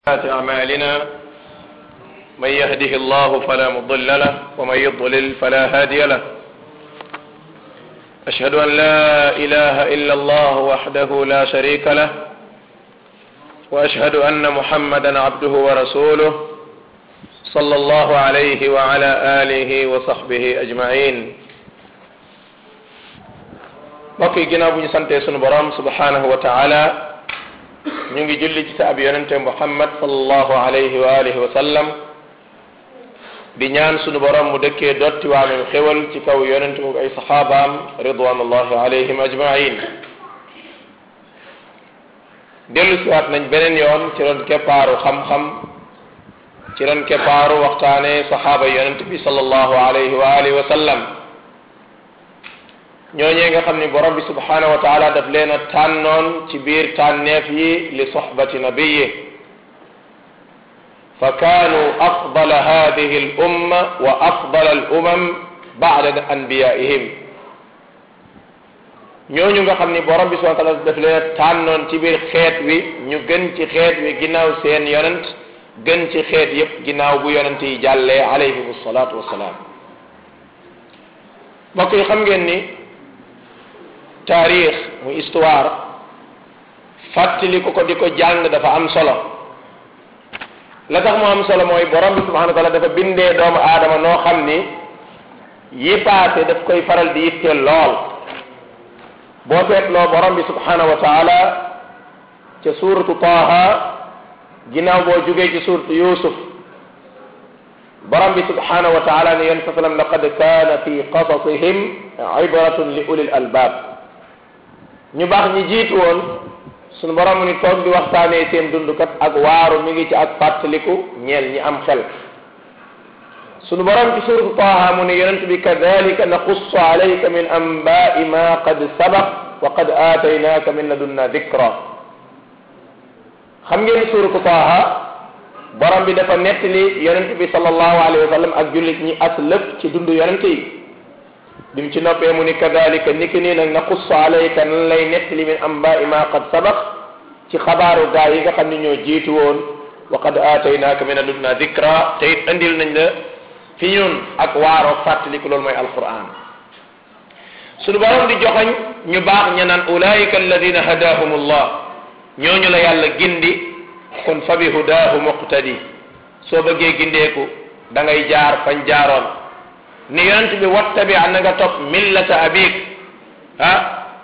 أعمالنا من يهده الله فلا مضل له ومن يضلل فلا هادي له أشهد أن لا إله إلا الله وحده لا شريك له وأشهد أن محمدا عبده ورسوله صلى الله عليه وعلى آله وصحبه أجمعين mbokk yi ginnaaw bu ñu santee sunu borom subhanahu wa taala ñu ngi julli ci sa ab yonente muhammad sallallahu alayhi wa alihi wa sallam di ñaan sunu borom mu dëkkee dotti waamem xéwal ci kaw yonente mu ay saxaabaam ridwanullahi alayhim ajmain dellu siwaat nañ beneen yoon ci ron keppaaru xam-xam ci ron keppaaru waxtaane saxaaba yonente bi sallallahu alayhi wa alihi wa sallam ñooñee nga xam ni borom bi subhanahu wa taala daf leen a tànnoon ci biir tànneef yi li soxbati nabiyi fa kaanu afdala hadihi al umma wa afdala al umam baada anbiyaihim ñooñu nga xam ni borom bi subhanahu wa taala daf leen a tànnoon ci biir xeet wi ñu gën ci xeet wi ginnaaw seen yonent gën ci xeet yépp ginnaaw bu yonent yi jàllee alayhim salaatu wassalaam mbokk yi xam ngeen ni taarix muy histoire fàttali ko ko di ko jàng dafa am solo la tax mu am solo mooy borom bi subhanahu wa taala dafa bindee doomu aadama noo xam ni yi paase daf koy faral di yitteel lool boo seetloo borom bi subhanahu wa taala ca suuratu Taaha ginnaaw boo jógee ci suuratu Yuusuf borom bi subhanahu wa taala ne yéen sa sallam laqad kaana fi qasasihim ibratun li ulil albab ñu baax ñi jiitu woon sunu borom ni toog di waxtaanee seen dundkat ak waaru mi ngi ci ak fàttaliku ñeel ñi am xel sunu borom ci suratu Taaha mu ne yonent bi kadalika naqussu alayka min anbaai ma qad sabaq wa qad aataynaaka min ladunna dikra xam ngeen suratu Taaha borom bi dafa nettali yonent bi sallallahu alayhi wa sallam ak jullit ñi as lépp ci dundu yonent yi bi mu ci noppee mu ni kadalika ni ki nii nag naqussu alayka nan lay nettali min anbaai ma qad sabaq ci xabaaru gaa yi nga xam ne ñoo jiitu woon wa qad aataynaaka min ladunna dikra te it andil nañ la fi ñun ak waaroo fàttaliku loolu mooy alquran suñu borom di joxoñ ñu baax ña naan ulaika alladina hadahum allah ñooñu la yàlla gindi kon fa bi hudaahu muqtadi soo bëggee gindeeku da ngay jaar fañ jaaroon ni yonent bi wattabi na nga topp millata abik ah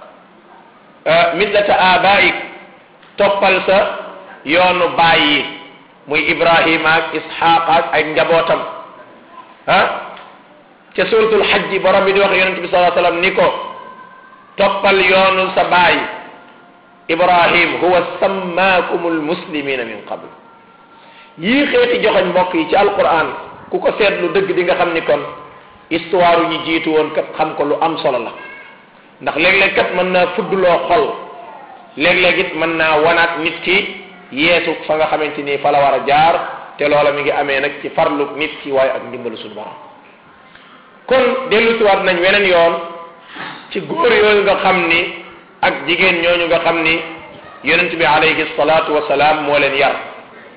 millata abaik toppal sa yoonu baay yi muy ibrahima ak isxaaq ak ay njabootam ah ca suratul xajji borom bi di wax yonent bi sallallahu alayhi wasallam ni ko toppal yoonu sa baay ibrahim huwa sammaakum almuslimina min qabl yii xeeti joxoñ mbokk yi ci alquran ku ko seetlu dëgg di nga xam ni kon histoire ñi jiitu woon kat xam ko lu am solo la ndax léeg-léeg kat mën naa fuddloo xol léeg-léeg it mën naa wanaat nit ki yeesu fa nga xamante ni fa la war a jaar te loola mi ngi amee nag ci farlu nit ki waaye ak ndimbalu suñu borom kon dellu siwaat nañ weneen yoon ci góor yooyu nga xam ni ak jigéen ñooñu nga xam ni yonent bi alayhi salaatu wasalaam moo leen yar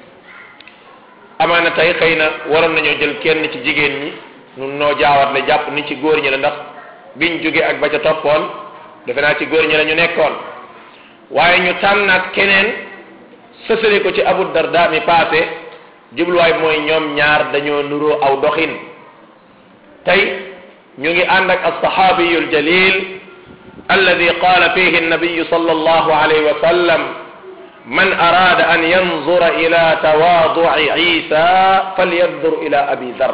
amaana tey xëy na waroon nañoo jël kenn ci jigéen ñi nun noo jaawat la jàpp ni ci góor ñi la ndax biñ jóge ak ba ca toppoon defe naa ci góor ñi la ñu nekkoon waaye ñu tànnaat keneen sësali ko ci abu darda mi paase jubluwaay mooy ñoom ñaar dañoo nuroo aw doxin tey ñu ngi ànd ak alsaxaabiyu aljalil alladi qaala fihi annabiyu sallallahu alayhi wa sallam man araada an yanzura ila tawaaduci isa falyandur ila abi dar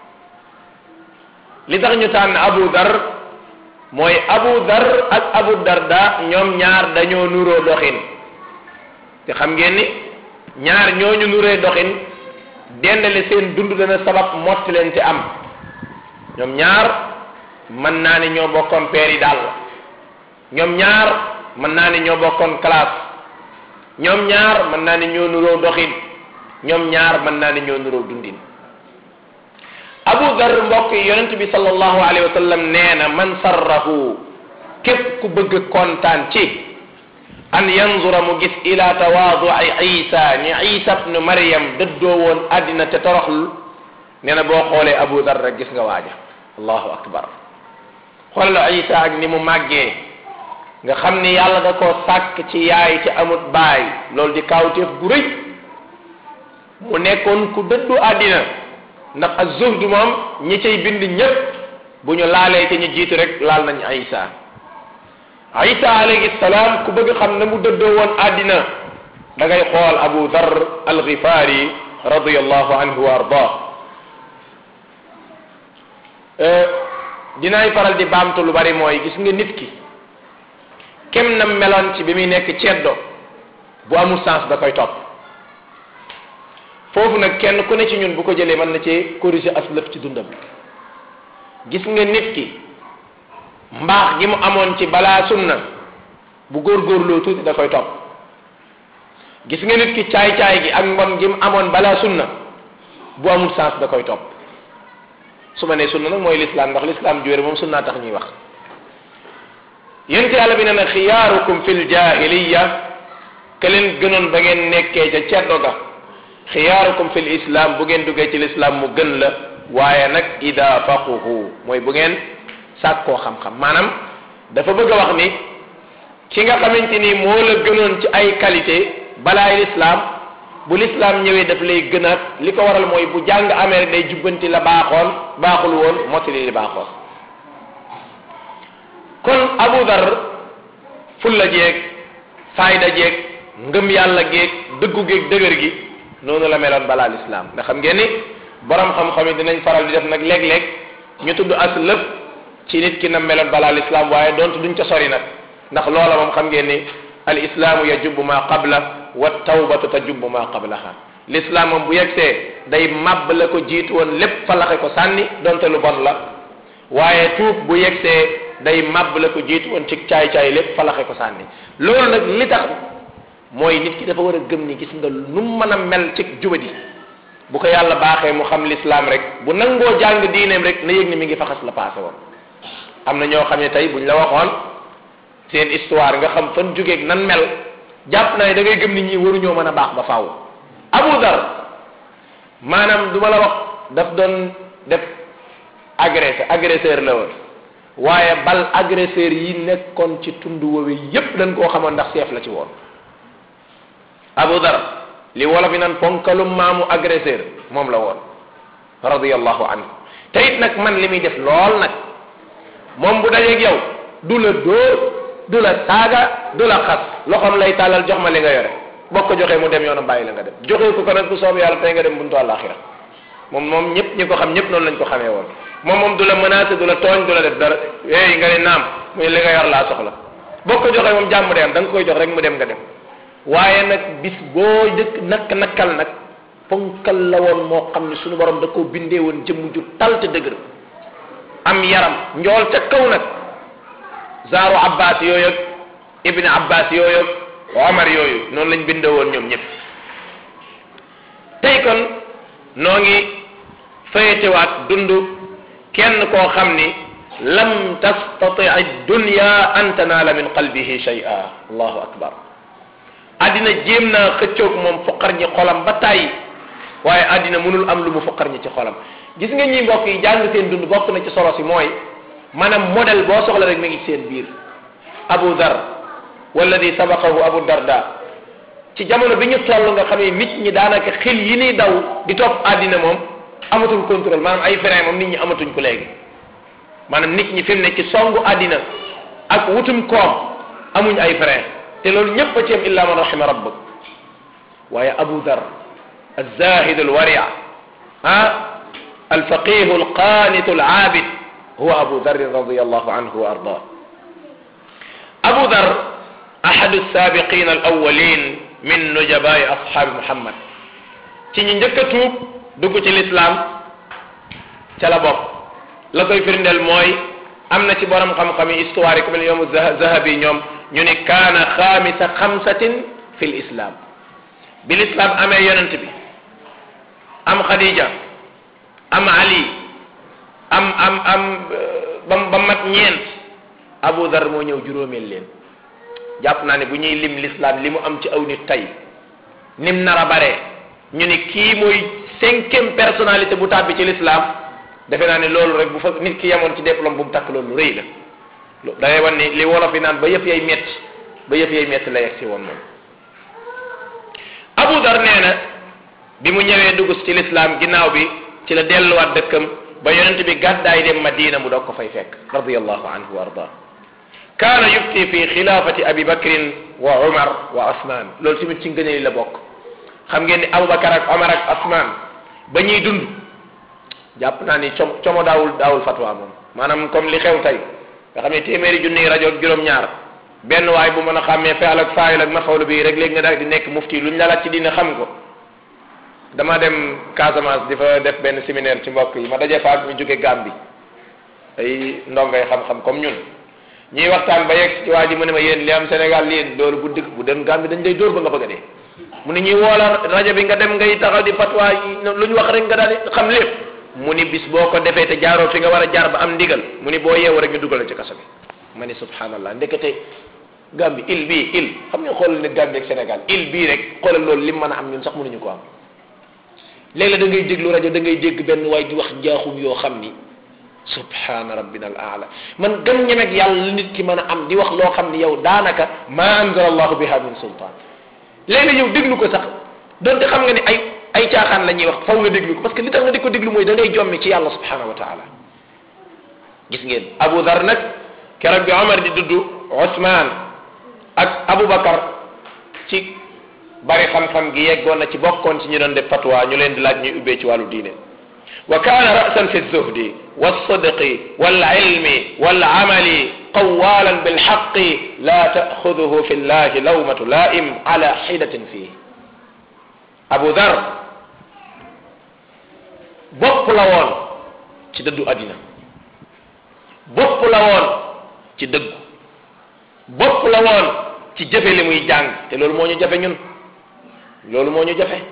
li tax ñu tànn abu dar mooy abu dar ak abu darda ñoom ñaar dañoo nuroo doxin te xam ngeen ni ñaar ñooñu nuree doxin dendale seen dund dana sabab motti leen ci am ñoom ñaar mën naa ni ñoo bokkoon peer yi daal ñoom ñaar mën naa ni ñoo bokkoon classe ñoom ñaar mën naa ni ñoo nuroo doxin ñoom ñaar mën naa ni ñoo nuroo dundin abu dar mbokk yi yonent bi sallallahu alayhi wa sallam nee na man sarrahu képp ku bëgg kontaan ci an yanzura mu gis ila tawaadui isa ni isa bnu maryam dëddoo woon àddina te toroxlu nee na boo xoolee abu dar rek gis nga waaja allahu akbar xoolal isa ak ni mu màggee nga xam ni yàlla da koo sàkk ci yaay ci amut baay loolu di kaawteef bu rëy mu nekkoon ku dëddu àddina ndax ak zuhdu moom ñi cay bind ñépp bu ñu laalee ci ñu jiitu rek laal nañ isa isa alayhi salaam ku bëgg xam ne mu dëddoo woon àddina da ngay xool abu dar alxifaari radiallahu anhu wa ardah dinaay faral di baamtu lu bari mooy gis nga nit ki kem na meloon ci bi muy nekk ceddo bu amul sens da koy topp foofu nag kenn ku ne ci ñun bu ko jëlee mën na ci corriger aslëf ci dundam gis nga nit ki mbaax gi mu amoon ci balaa sunna bu góorgóorloo tuuti da koy topp gis nga nit ki caay-caay gi ak mbon gi mu amoon balaa sunna bu amul sens da koy topp su ma nee sunna nag mooy lislaam ndax lislaam juwére moom sunnaa tax ñuy wax yent yàlla bi ne na xiyaarukum fil jahiliya ke leen gënoon ba ngeen nekkee ca ceddo ga xiyaarukum fil islam bu ngeen duggee ci lislaam mu gën la waaye nag ida faquhu mooy bu ngeen sàkkoo xam-xam maanaam dafa bëgg a wax ni ki nga xamante ni moo la gënoon ci ay qualité balaay lislaam bu lislaam ñëwee daf lay gënaat li ko waral mooy bu jàng amee day jubbanti la baaxoon baaxul woon mottali li baaxoon kon Abu Dar fulla jeeg fayda jeeg ngëm yàlla geeg dëggu geeg dëgër gi noonu la meloon balaa lislaam nga xam ngeen ni borom xam-xam yi dinañ faral di def nag léeg-léeg ñu tudd as lëpp ci nit ki na meloon balaa lislaam waaye doonte duñ ca sori nag ndax loola moom xam ngeen ni al islaamu yajubbu ma qabla wa tawbatu tajubbu ma qablaha lislaam moom bu yegsee day màbb la ko jiitu woon lépp falaxe ko sànni donte lu bon la waaye tuub bu yegsee day màbb la ko jiitu woon ci caay-caay lépp falaxe ko sànni loolu nag li tax mooy nit ki dafa war a gëm ni gis nga nu mën a mel ci jubadi bu ko yàlla baaxee mu xam lislaam rek bu nangoo jàng diineem rek na yëg ni mi ngi faxas la passé woon am na ñoo xam ne tey buñ la waxoon seen histoire nga xam fan jógeeg nan mel jàpp na ne da ngay gëm nit ñi waruñoo mën a baax ba faaw Abu Dar maanaam du ma la wax daf doon def agressé agresseur la woon waaye bal agresseur yi nekkoon ci tund woowe yépp dañ koo xamoon ndax chef la ci woon Abu Dar li wolof yi naan ponkalum maamu agresseur moom la woon radiyallahu anhu te it nag man li muy def lool nag moom bu dajeeg yow du la dóor du la saaga du la xas loxoom lay tàllal jox ma li nga yore boo ko joxee mu dem yoonam bàyyi la nga dem joxee ko ko nag bu soob yàlla tey nga dem buntu àllaaxira moom moom ñëpp ñi ko xam ñëpp noonu lañ ko xamee woon moom moom du la menacé du la tooñ du la def dara hey nga ne naam muy li nga yor laa soxla boo ko joxee moom jàmm dem da nga koy jox rek mu dem nga dem waaye nag bis boo dëkk nakk nakkal nag ponkal la woon moo xam ne suñu borom da koo bindee woon jëmm ju tal te dëgër am yaram njool ca kaw nag zaaru abbas yooyu ak ibni abbas yooyu ak omar yooyu noonu lañ bindee woon ñoom ñëpp tey kon noo ngi fayetewaat dund kenn koo xam ni lam tastati dunya an tanaala min qalbihi shay'a allahu akbar addina jéem naa xëccoog moom foqar ñi xolam ba tàyyi waaye addina mënul am lu mu foqar ñi ci xolam gis nga ñi mbokk yi jàng seen dund bokk na ci solo si mooy maanaam modèle boo soxla rek mi ngi seen biir abu dar walladi sabaqahu abu darda ci jamono bi ñu toll nga xam ne nit ñi daanaka xel yi ni daw di topp àddina moom amatul contrôle maanaam ay frein moom nit ñi amatuñ ko léegi maanaam nit ñi fi mu ne ci songu àddina ak wutum koom amuñ ay frein te loolu ñëpp a ci am illa man rahima rabbuk waaye abu dar الزاهد الورع ها الفقيه القانت العابد هو أبو ذر رضي الله عنه وأرضاه أبو ذر أحد السابقين الأولين من نجباء أصحاب محمد ci ñi njëkk a tuub dugg ci lislaam ca la bokk la koy firndeel mooy am na ci borom xam-xam yi histoire yi ku mel yoomu zahabi ñoom ñu ni kaana xaamisa xamsatin fi l islam bi lislaam amee yonent bi am Khadija am Ali am am am ba ba mat ñeent Abu Dar moo ñëw juróomeel leen jàpp naa ne bu ñuy lim l'islam li mu am ci aw nit tey nim nar a baree ñu ni kii mooy cinquième personnalité bu tàbbi ci l'islam defe naa ne loolu rek bu fa nit ki yemoon ci diplôme bu mu takk loolu lu rëy la da ngay wan ni li wolof yi naan ba yëf yay metti ba yëf yay metti la yegg si woon moom Abu Dar nee na bi mu ñëwee dugg ci l'islam ginnaaw bi ci la delluwaat dëkkam ba yonent bi gàddaay dem Madina mu doog ko fay fekk radiyallahu anhu wa arda kaana yufti fi xilaafati abi bakrin wa umar wa asman loolu tamit ci ngëneel la bokk xam ngeen ni abubakar ak omar ak asman ba ñuy dund jàpp naa ni com como daawul daawul fatwa moom maanaam comme li xew tey nga xam ne téeméeri junniy rajo ak juróom-ñaar benn waay bu mën a xàmmee fexal ak faayil ak mafawlu bi rek léegi nga daal di nekk mufti luñ la laaj ci diine xam ko dama dem Casamance di fa def benn séminaire ci mbokk yi ma daje fa ak ñu jóge Gàmbi ay ndongay xam-xam comme ñun ñuy waxtaan ba yegg ci waa ji mu ne ma yéen li am Sénégal lii loolu bu dëkk bu den Gàmbi dañ lay dóor ba nga bëgg a dee mu ne ñuy woola rajo bi nga dem ngay taxaw di fatwa yi lu ñu wax rek nga daal di xam lépp mu ni bis boo ko defee te jaaroo fi nga war a jaar ba am ndigal mu ni boo yeewu rek ñu dugal la ci kaso bi ma ni subhanallah ndekete Gàmbi il bii il xam nga xoolal ne Gàmbi ak Sénégal il bii rek xoolal loolu lim mën a am ñun sax mënuñu ko am léeg-léeg da ngay déglu rajo da ngay dégg benn waay di wax njaaxum yoo xam ni subhaana rabbina al aala man gën ñemeeg yàlla nit ki mën a am di wax loo xam ni yow daanaka ma anzala allahu biha min sultaan léeg-léeg yow déglu ko sax donte xam nga ni ay ay caaxaan la ñuy wax faw nga déglu ko parce que li tax nga di ko déglu mooy da ngay jommi ci yàlla subhaanahu wa taala gis ngeen Abu Dar nag keroog bi Omar di dudd Ousmane ak Aboubacar ci bari xam-xam gi yeggoon na ci bokkoon ci ñu doon def fatwa ñu leen di laaj ñuy ubbee ci wàllu diine wa kaana rasan fi zuhdi walsidqi walilmi walamali qawalan bilxaqi la taaxuduhu fi llahi lawmatu laim ala xidatin fii abu dar bopp la woon ci dëddu addina bopp la woon ci dëggu bopp la woon ci jëfe li muy jàng te loolu moo ñu jafe ñun loolu moo ñu jafe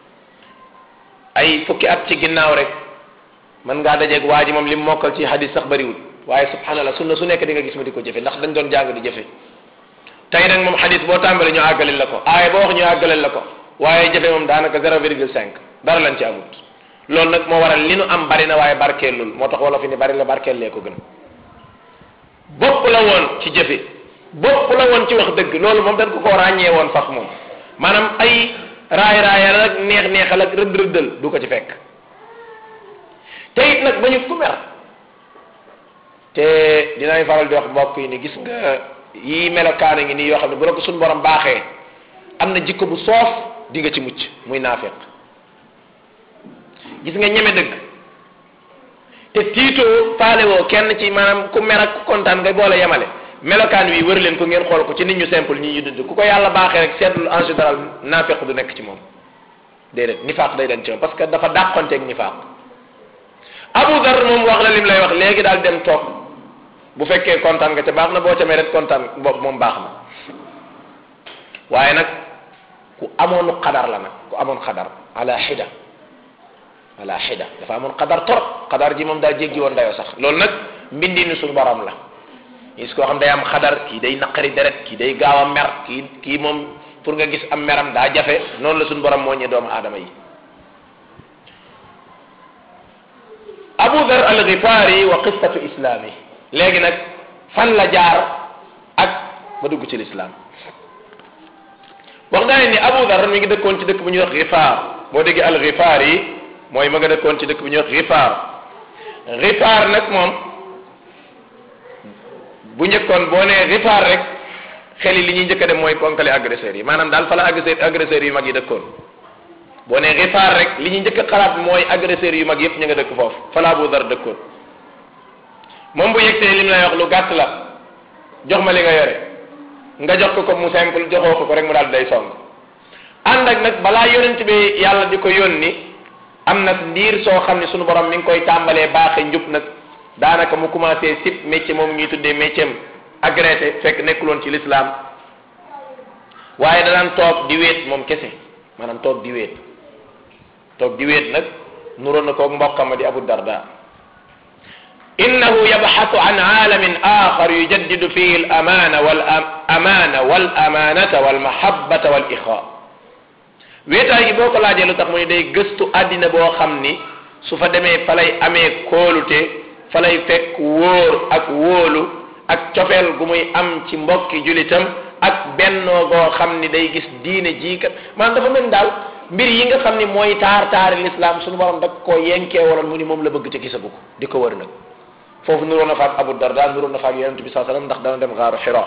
ay fukki at ci ginnaaw rek mën ngaa dajeeg waa ji moom li mu mokkal ci hadis sax bariwul waaye subhanallah sunna su nekk di nga gis ma di ko jëfe ndax dañ doon jàng di jëfe tey nag moom hadis boo tàmbali ñu àggalil la ko aaya boo wax ñu àggalil la ko waaye jëfe moom daanaka zéro virgule cinq dara lañ ci amut loolu nag moo waral li nu am bari na waaye barkeelul moo tax wala fi ni bari la barkeel ko gën bopp la woon ci jëfe bopp la woon ci wax dëgg loolu moom dañ ko koo ràññee woon sax moom maanaam ay raay raayal ak neex neexal ak rëdd rëddal du ko ci fekk te it nag ba ñu ku mer te dinañ faral di wax mbokk yi ni gis nga yii melokaana ngi nii yoo xam ne bu la ko suñ borom baaxee am na jikko bu soof di nga ci mucc muy naafeq gis nga ñeme dëgg te tiitoo faalewoo kenn ci maanaam ku mer ak ku kontaan ngay boole yemale melokaan wi wër leen ko ngeen xool ko ci nit ñu simple ñi ñu dund ku ko yàlla baaxee rek seetlu en général naafeq du nekk ci moom déedéet nifaaq day den ci moom parce que dafa dàqonteeg nifaaq Abu Dar moom wax la lim lay wax léegi daal dem toog bu fekkee kontaan nga ca baax na boo ca mee rek kontaan boobu moom baax na waaye nag ku amoon xadar la nag ku amoon xadar ala xida ala xida dafa amoon xadar torop xadar ji moom daa jéggi woon dayoo sax loolu nag mbindinu suñu borom la gis koo xam day am xadar kii day naqari deret kii day gaaw a mer kii kii moom pour nga gis am meram daa jafe noonu la suñu borom moo ñee doomu aadama yi Abu Dar al-Ghifari wa qissatu islaami léegi nag fan la jaar ak ba dugg ci lislaam wax naa ni Abu Dar mi ngi dëkkoon ci dëkk bu ñuy wax Ghifaar boo déggee al-Ghifari mooy ma nga dëkkoon ci dëkk bu ñuy wax Ghifaar Ghifaar nag moom bu njëkkoon boo nee Ghifaar rek xel yi li ñuy njëkk a dem mooy ponkale agresseurs yi maanaam daal fa la agresseur agresseurs yu mag yi dëkkoon boo nee Ghifaar rek li ñuy njëkk a xalaat mooy agresseurs yu mag yëpp ñu nga dëkk foofu fa la Abu Dar dëkkoon moom bu yegsee lim lay wax lu gàtt la jox ma li nga yore nga jox ko ko mu simple joxoo ko ko rek mu daal day song ànd ak nag balaa yonent bi yàlla di ko yónni am nag ndiir soo xam ne sunu borom mi ngi koy tàmbalee baaxe njub nag daanaka mu commencé sip métier moom ñuy tuddee métier am agressé fekk nekkuloon ci l'islam waaye danaan toog di wéet moom kese maanaam toog di wéet toog di wéet nag nuroon na koog mbokkam ma di Abu Darda innahu yabxatu an aalamin axar yujaddidu fihi al amana wal amana wal amanata wal mahabbata wal ixaa wéetaay gi boo ko laajee lu tax mu ne day gëstu àddina boo xam ni su fa demee fa lay amee kóolute fa lay fekk wóor ak wóolu ak cofeel gu muy am ci mbokki julitam ak bennoo goo xam ni day gis diine jiikat maanaam dafa mel daal mbir yi nga xam ni mooy taar taari lislaam suñu borom da koo yenkee wala mu ni moom la bëgg te gisagu ko di ko wër nag foofu nuroon na fa ak Abu Darda nuroon na fa ak yonent bi saa sallam ndax dana dem xaaru Xira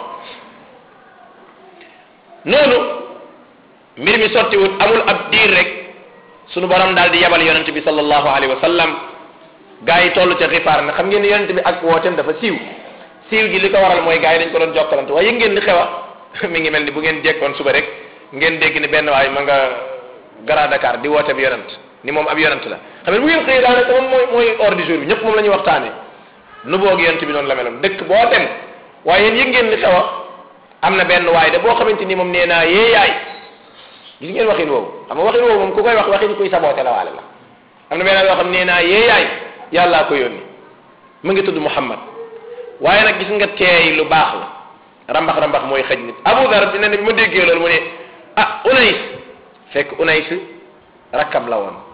noonu mbir mi sottiwut amul ab diir rek sunu borom daal di yabal yonent bi sallallahu alayhi wa sallam gaa yi toll ca xifaar ne xam ngeen ne yonent bi ak wooteem dafa siiw siiw gi li ko waral mooy gaa yi dañ ko doon jokkalante waaye yëg ngeen li xewa mi ngi mel ni bu ngeen jekkoon suba rek ngeen dégg ni benn waay ma nga Grand Dakar di woote ab yonent ni moom ab yonent la xam ne bu ngeen xëyee daanaka moom mooy mooy ordre du jour bi ñëpp moom la ñuy waxtaanee nu boog yonent bi noonu la meloon dëkk boo dem waaye yéen yëg ngeen li xewa am na benn waay de boo xamante ni moom nee naa yee yaay gis ngeen waxin woowu xam nga waxin woowu moom ku koy wax waxin kuy saboote la waale la am na benn yoo xam nee naa yee yaay yàllaa ko yónni mu ngi tudd Muhammad waaye nag gis nga teey lu baax la rambax rambax mooy xëj nit Abu Dar dina ne bi ma déggee loolu mu ne ah Unays fekk Unays rakkam la woon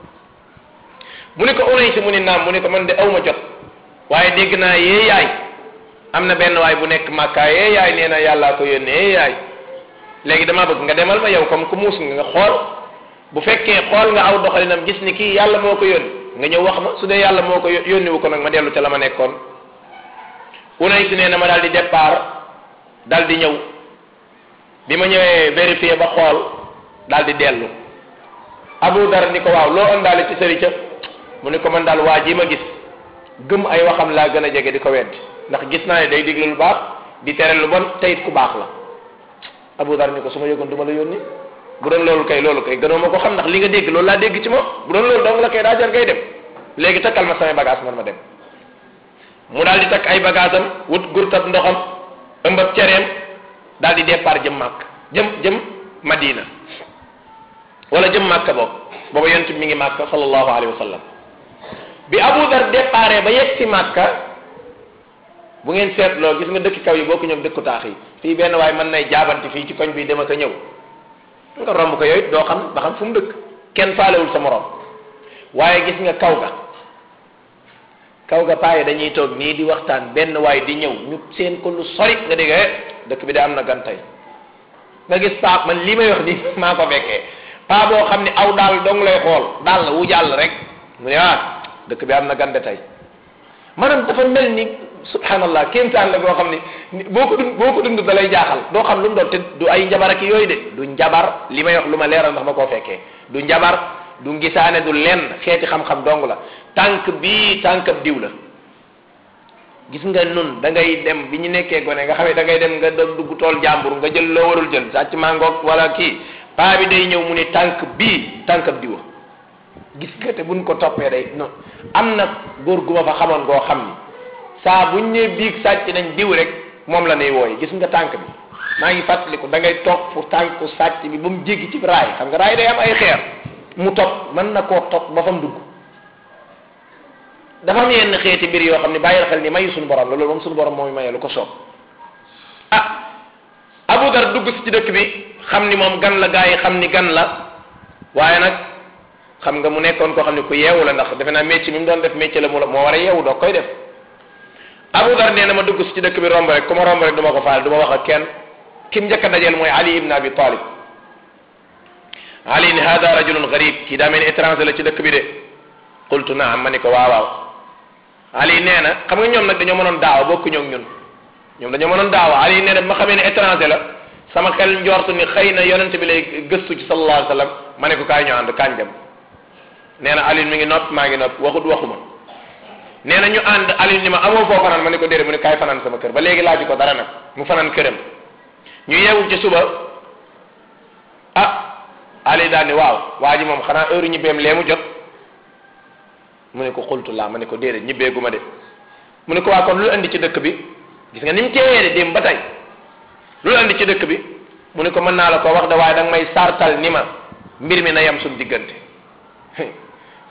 mu ne ko Unays mu ne naam mu ne ko man de aw ma jot waaye dégg naa yee yaay am na benn waay bu nekk Makka yee yaay nee na yàllaa ko yónni yee yaay léegi damaa bëgg nga demal ma yow comme ku muus nga nga xool bu fekkee xool nga aw doxalinam gis ni kii yàlla moo ko yónni nga ñëw wax ma su dee yàlla moo ko yónniwu ko nag ma dellu ca la ma nekkoon unay si nee na ma daal di départ daal di ñëw bi ma ñëwee vérifier ba xool daal di dellu abu dar ni ko waaw loo ëndaale ci sëri ca mu ni ko man daal waa ji ma gis gëm ay waxam laa gën a jege di ko weddi ndax gis naa ne day digle lu baax di tere lu bon teyit ku baax la abu dar ni ko su ma yëgoon du ma la yónni bu doon loolu kay loolu kay gënoo ma ko xam ndax li nga dégg loolu laa dégg ci moom bu doon loolu dong la kay daa jar ngay dem léegi takkal ma samay bagage man ma dem mu daal di takk ay bagage am wut gurtab ndoxam ëmbab cereem daal di départ jëm màkk jëm jëm madina wala jëm màkka boobu booba yonent bi mi ngi màkka sallallahu alayhi wa sallam bi abu dar départ ba yegg si màkka bu ngeen seetloo gis nga dëkki kaw yi bokku ñoom dëkku taax yi fii benn waaye mën nay jaabante fii ci koñ bi dem ak a ñëw nga romb ko yooyu doo xam ba xam fu mu dëkk kenn faalewul sa morom waaye gis nga kaw ga kaw ga paaye dañuy toog nii di waxtaan benn waay di ñëw ñu seen ko lu sori nga dégg dëkk bi de am na gan tey nga gis paa man lii may wax ni maa ko fekkee paa boo xam ne aw daal dong lay xool daal la wu jàll rek mu ne ah dëkk bi am na gan de tey maanaam dafa mel ni subhanallah kéemtaan la boo xam ni boo ko dund boo ko dund da lay jaaxal doo xam lu mu doon te du ay njabar ak yooyu de du njabar li may wax lu ma leeral ndax ma koo fekkee du njabar du ngisaane du lenn xeeti xam-xam dong la tànk bii tànkab diw la gis nga nun da ngay dem bi ñu nekkee gone nga xam ne da ngay dem nga dugg tool jàmbur nga jël loo warul jël sàcc mangoog wala kii paa bi day ñëw mu ni tànk bii tànkab diwa gis nga te buñ ko toppee day non am na góor gu ma fa xamoon goo xam ni saa buñ ñëwee biig sàcc nañ diw rek moom la nay wooye gis nga tànk bi maa ngi fàttaliku da ngay topp fu tànku sàcc bi ba mu jéggi ci raay xam nga raay day am ay xeer mu topp mën na koo topp ba fa mu dugg dafa am yenn xeeti mbir yoo xam ne bàyyil xel ni mayu suñu borom la loolu moom suñu borom mooy maye lu ko soob ah Abu Dar dugg si ci dëkk bi xam ni moom gan la gaa yi xam ni gan la waaye nag xam nga mu nekkoon koo xam ne ku yeewu la ndax defe naa métier mi mu doon def métier la mu la moo war a yeewu doo koy def Abu Dar nee na ma dugg si ci dëkk bi romb rek ku ma romb rek du ma ko faal du ma wax ak kenn kim njëkk a dajeel mooy Ali ibn Abi Talib Ali ni hada rajulun garib kii daa mel ni étranger la ci dëkk bi de qultu naam ma ni ko waaw waaw Ali nee na xam nga ñoom nag dañoo mënoon daawa bokkuñu ak ñun ñoom dañoo mënoon daawa Ali nee na bi ma xamee ne étranger la sama xel njortu ni xëy na yonente bi lay gëstu ci sallallahu alayhi wa sallam ma ne ko kaay ñu ànd kaañ dem nee na Ali mi ngi noppi maa ngi noppi waxut waxuma nee na ñu ànd Ali ni ma amoo foo fanaan ma ne ko déedéet mu ne kaay fanaan sama kër ba léegi laaju ko dara nag mu fanaan këram ñu yeewu ci suba ah Ali daal ni waaw waa ji moom xanaa heure ñibbeem lee mu jot mu ne ko xultu laa ma ne ko déedéet ñibbeegu ma de mu ne ko waa kon lu andi ci dëkk bi gis nga ni mu teeyee de dem ba tey lu andi ci dëkk bi mu ne ko mën naa la ko wax de waaye danga may sartal ni ma mbir mi na yem suñ diggante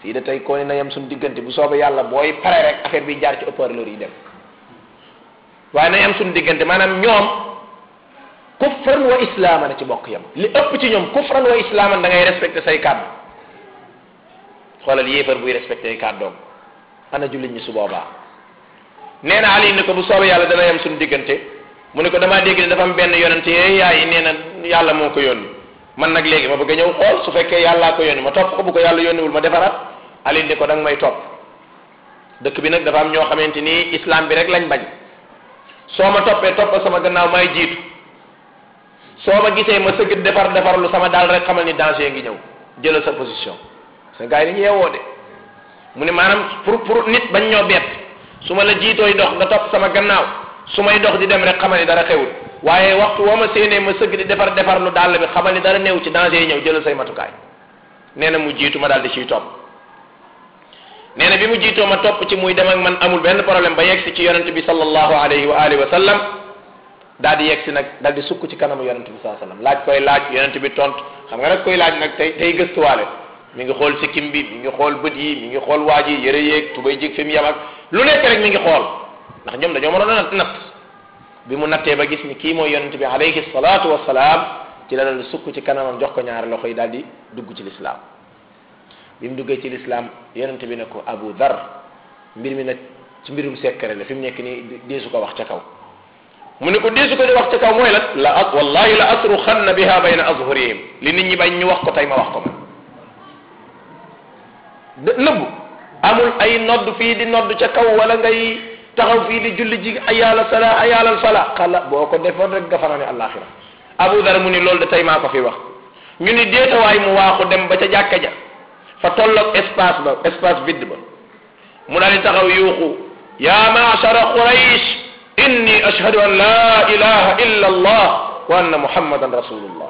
fii de tey koo ne na yem suñu diggante bu soobee yàlla booy pare rek affaire bi jaar ci haut-parleur yi dem waaye na yem suñu diggante maanaam ñoom kufran wa islaaman na ci bokk yam li ëpp ci ñoom kufran wa islaaman da ngay respecté say kàddu xoolal yéefar buy respecté kàddoom ana jullit ñi su boobaa nee na Ali ni ko bu soobee yàlla dana yem suñu diggante mu ne ko damaa dégg ne dafa am benn yonente yee yaay nee na yàlla moo ko yónni man nag léegi ma bëgg a ñëw xool su fekkee yàllaa ko yónni ma topp ko bu ko yàlla yónniwul ma defaraat Ali ni ko da nga may topp dëkk bi nag dafa am ñoo xamante ni islam bi rek lañ bañ soo ma toppee topp sama gannaaw may jiitu soo ma gisee ma sëgg defar defar lu sama daal rek xamal ni danger ngi ñëw jëlal sa position sa gars yi dañu yeewoo de mu ne maanaam pour pour nit bañ ñoo bett su ma la jiitooy dox nga topp sama gannaaw su may dox di dem rek xamal ni dara xewul waaye waxtu woo ma séenee ma sëgg di defar defar lu dàll bi xamal ni dara néew ci danger yi ñëw jëlal say matukaay nee na mu jiitu ma daal di ciy topp nee na bi mu jiitoo ma topp ci muy dem ak man amul benn problème ba yegsi ci yonent bi sallallahu alayhi wa alihi wa sallam daal di yegsi nag daal di sukk ci kanamu yonent bi sallallahu alayhi wa sallam laaj koy laaj yonent bi tontu xam nga nag koy laaj nag tey tey gëstuwaale mi ngi xool sikkim bi mi ngi xool bët yi mi ngi xool waaj yi yëre yeeg tubay jig fi mu yem ak lu nekk rek mi ngi xool ndax ñoom dañoo mënoon a natt bi mu nattee ba gis ni kii mooy yonent bi alayhi salaatu wasalaam ci la dal sukk ci kanamam jox ko ñaari loxo yi daal di dugg ci lislaam bi mu duggee ci lislaam yonent bi ne ko Abu Dar mbir mi nag ci mbirum sekkare la fi mu nekk nii deesu ko wax ca kaw mu ne ko deesu ko di wax ca kaw mooy lan la at wallahi la asru xanna biha bayna azhurihim li nit ñi bañ ñu wax ko tey ma wax ko man de nëbbu amul ay nodd fii di nodd ca kaw wala ngay taxaw fii di julli ji ayaala sala ayaalal fala xala boo ko defoon rek nga fanaane alaxira Abu Dar mu ni loolu de tey maa ko fi wax ñu ni déetawaay mu waaxu dem ba ca jàkka ja fa tolloog espace ba espace vide ba mu daal di taxaw yuuxu ya maachara quraish inni ashhadu an la ilaha illa allah wa anna muhammadan rasulullah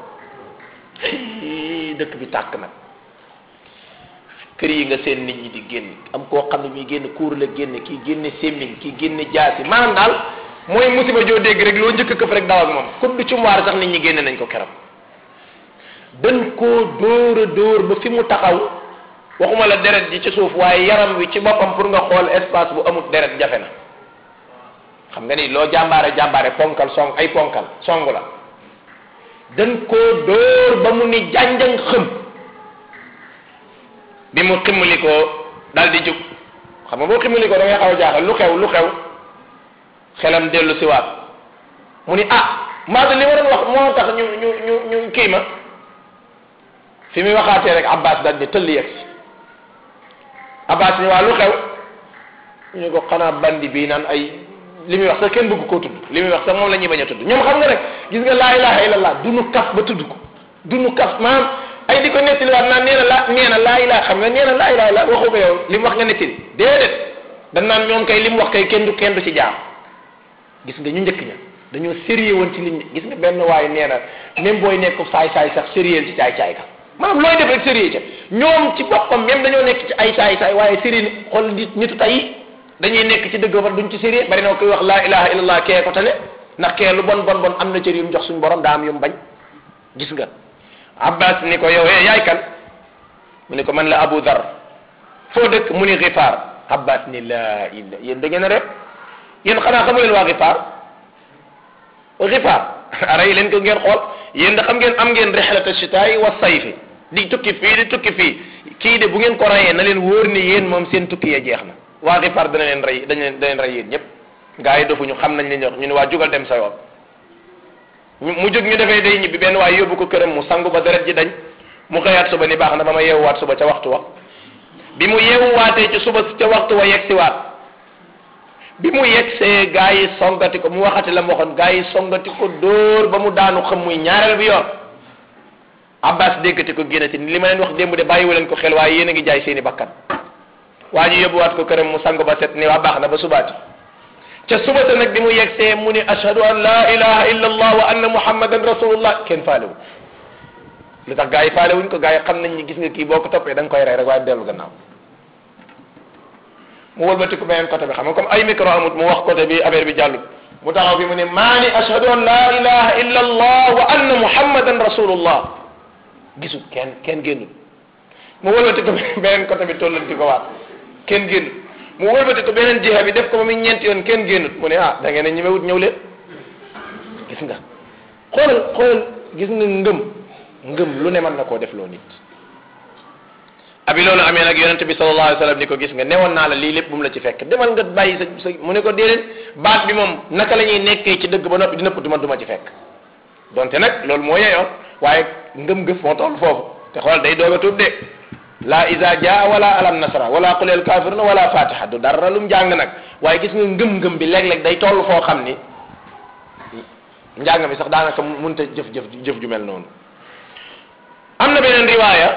dëkk bi tàkk nag kër yi nga seen nit ñi di génn am koo xam ne mi génn kuur la génn kii génne sémmiñ kii génne jaasi maanaam daal mooy musiba joo dégg rek loo njëkk këf rek daw ak moom kudd ci mwaar sax nit ñi génne nañ ko keram dañ koo dóor a dóor ba fi mu taxaw waxuma la deret ji ci suuf waaye yaram wi ci boppam pour nga xool espace bu amut deret jafe na xam nga ni loo jàmbaare jàmbaare ponkal song ay ponkal song la dañ koo dóor ba mu ni jànjang xëm bi mu ximmali ko dal di jug xam nga boo ximmali ko da ngay xaw a jaaxal lu xew lu xew xelam dellu si waat mu ni ah maa li ma doon wax moo tax ñu ñu ñu ñu kii ma fi muy waxaatee rek abbas daal di tëll yegg si abbas ni waa lu xew ñu ne ko xanaa bandi bii naan ay li muy wax sax kenn bëgg koo tudd li muy wax sax moom la ñuy bañ a tudd ñoom xam nga rek gis nga laa ilaha illallah du nu kaf ba tudd ko du nu kaf maanaam ay di ko nettaliwaat naan nee na la nee na laa ilaha xam nga nee na laa ilaha illa waxu ko yow li mu wax nga nettali déedéet dañ naan ñoom kay li mu wax kay kenn du kenn du ci jaam gis nga ñu njëkk ña dañoo sérieux woon ci liñ gis nga benn waaye nee na même booy nekk saay saay sax sérieux ci caay caay ka maanaam looy def rek sérieux ca ñoom ci boppam même dañoo nekk ci ay saay saay waaye sérieux xool nit nitu tey dañuy nekk ci dëgg ba duñ ci sérieux bari na koy wax laa ilaha illallah kee ko tane ndax kee lu bon bon bon am na cër yu mu jox suñu borom daa am yu mu bañ gis nga abbas ni ko yow eh yaay kan mu ni ko man la abu dar foo dëkk mu ni xifaar abbas ni laa illa yéen da ngeen a rek yéen xanaa xamu leen waa xifaar xifaar aray leen ko ngeen xool yéen da xam ngeen am ngeen rixlata chitaay wa sayfi di tukki fii di tukki fii kii de bu ngeen ko rayee na leen wóor ni yéen moom seen tukki yee jeex na waa xifaar dana leen rey dañ leen dana leen rey yéen ñëpp gaa yi dofuñu xam nañ leen wax ñu ne waa jugal dem sa yoon mu jóg ñu defee day ñibbi benn waaye yóbbu ko këram mu sangu ba deret ji dañ mu xëyaat suba ni baax na ba ma yeewuwaat suba ca waxtu wa bi mu yeewuwaatee ci suba ca waxtu wa yegg si waat bi mu yeggsee gaa yi songati ko mu waxati la mu waxoon gaa yi songati ko dóor ba mu daanu xam muy ñaareel bi yoon abbas déggati ko génnati li ma leen wax démb de bàyyiwu leen ko xel waaye yéen a ngi jaay seeni bakkan waa ji yóbbuwaat ko këram mu sangu ba set ni waa baax na ba subaati ca suba sa nag bi mu yeggsee mu ni ashhadu an la ilaha illa allah wa anna muhammadan rasulullah kenn faalewu li tax gaa yi faalewuñ ko gaa yi xam nañ ni gis nga kii boo ko toppee da nga koy rey rek waaye dellu gannaaw mu wëlbati ko beneen côté bi xam nga comme ay micro amut mu wax côté bi affaire bi jàllut mu taxaw fi mu ne maa ni ashhadu an la ilaha illa allah wa anna muhammadan rasulullah gisul kenn kenn génnul mu wëlbati ko beneen côté bi tollanti ko waat kenn génnut mu wëlbati ko beneen jiha bi def ko ba muy ñeenti yoon kenn génnut mu ne ah da ngeen a ñemewut ñëw leen gis nga xoolal xoolal gis nga ngëm ngëm lu ne mën na koo def loo nit abi loolu amee nag yonente bi sallallahu alayhi wa sallam ni ko gis nga newoon naa la lii lépp bu mu la ci fekk demal nga bàyyi sa sa mu ne ko déedéet baat bi moom naka la ñuy nekkee ci dëgg ba noppi di nëpp du ma du ma ci fekk donte nag loolu moo yeyoon waaye ngëm-ngëf moo toll foofu te xool day doog a tuub de la isa jaa wala alam nasra wala qulil kafiruna wala fatiha du dara lum jàng nag waaye gis nga ngëm-ngëm bi léeg-léeg day toll foo xam ni njàng mi sax daanaka mënta jëf jëf jëf ju mel noonu am na beneen riwaaya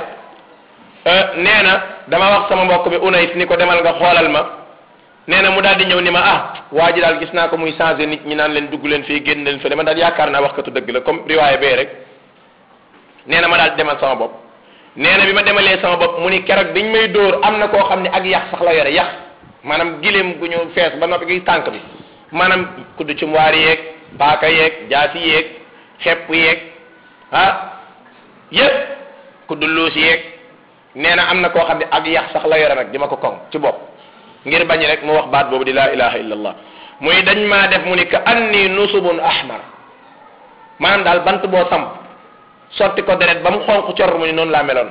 nee na dama wax sama mbokk bi Unays ni ko demal nga xoolal ma nee na mu daal di ñëw ni ma ah waa ji daal gis naa ko muy changé nit ñi naan leen dugg leen fii génn leen fële ma daal yaakaar naa waxkatu dëgg la comme riwaaya bee rek nee na ma daal di demal sama bopp nee na bi ma demalee sama bopp mu ni keroog biñ may dóor am na koo xam ne ak yax sax la yore yax maanaam gileem gu ñu fees ba noppi gi tànk bi maanaam kudd ci mwaari yeeg paaka yeeg jaasi yeeg xepp yeeg ah yëpp kudd luus yeeg nee na am na koo xam ne ak yax sax la yore nag di ma ko koŋ ci bopp ngir bañ rek mu wax baat boobu di laa ilaha illa allah muy dañ maa def mu ni ka anni nusubun ahmar maanaam daal bant boo samp sotti ko deret ba mu xonq cor mu ni noonu laa meloon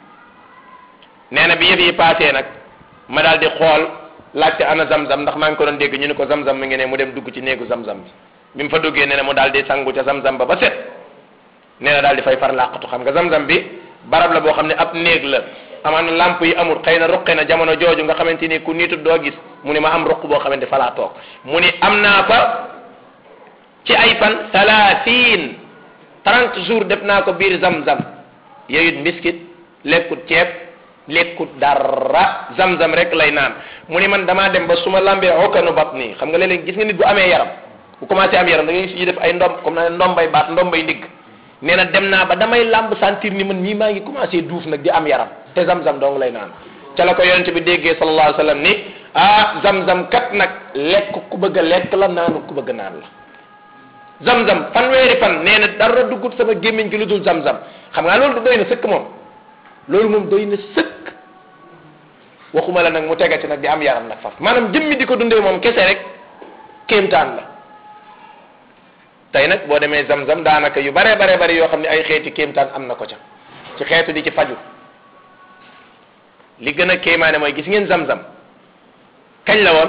nee na bi yëf yi paasee nag ma daal di xool laajte ana zamzam ndax maa ngi ko doon dégg ñu ni ko zamzam mi ngi ne mu dem dugg ci néegu zamzam bi bi mu fa duggee nee na mu daal di sangu ca zamzam ba ba set nee na daal di fay far làqatu xam nga zamzam bi barab la boo xam ne ab néeg la amaan na lamp yi amul xëy na ruqe na jamono jooju nga xamante ni ku niitu doo gis mu ni ma am ruq boo xamante fa laa toog mu ni am naa fa ci ay fan talatin trente jours def naa ko biir zam-zam yeyut mbiskit lekkut ceeb lekkut dara zam-zam rek lay naan mu ni man damaa dem ba su ma lambee okkanu bat nii xam nga léeg-léeg gis nga nit bu amee yaram bu commencé am yaram da ngay gis ñu def ay ndom comme na ndombay baat ndombay ndigg nee na dem naa ba damay lamb sentir ni man mii maa ngi commencé duuf nag di am yaram te zam-zam dong lay naan ca la ko yonente bi déggee sallallahu alayhi wa sallam ni ah zam-zam kat nag lekk ku bëgg a lekk la naanu ku bëgg a naan la zam-zam fanweeri fan nee na dara duggut sama gémmiñ gi lu dul zam-zam xam nga loolu doy na sëkk moom loolu moom doy na sëkk waxuma la nag mu tega ci nag di am yaram nag faf maanaam jëmmi di ko dundee moom kese rek kéemtaan la tey nag boo demee zam-zam daanaka yu bare bare bari yoo xam ne ay xeeti kéemtaan am na ko ca ci xeetu di ci faju li gën a kéemaane mooy gis ngeen zam-zam kañ la woon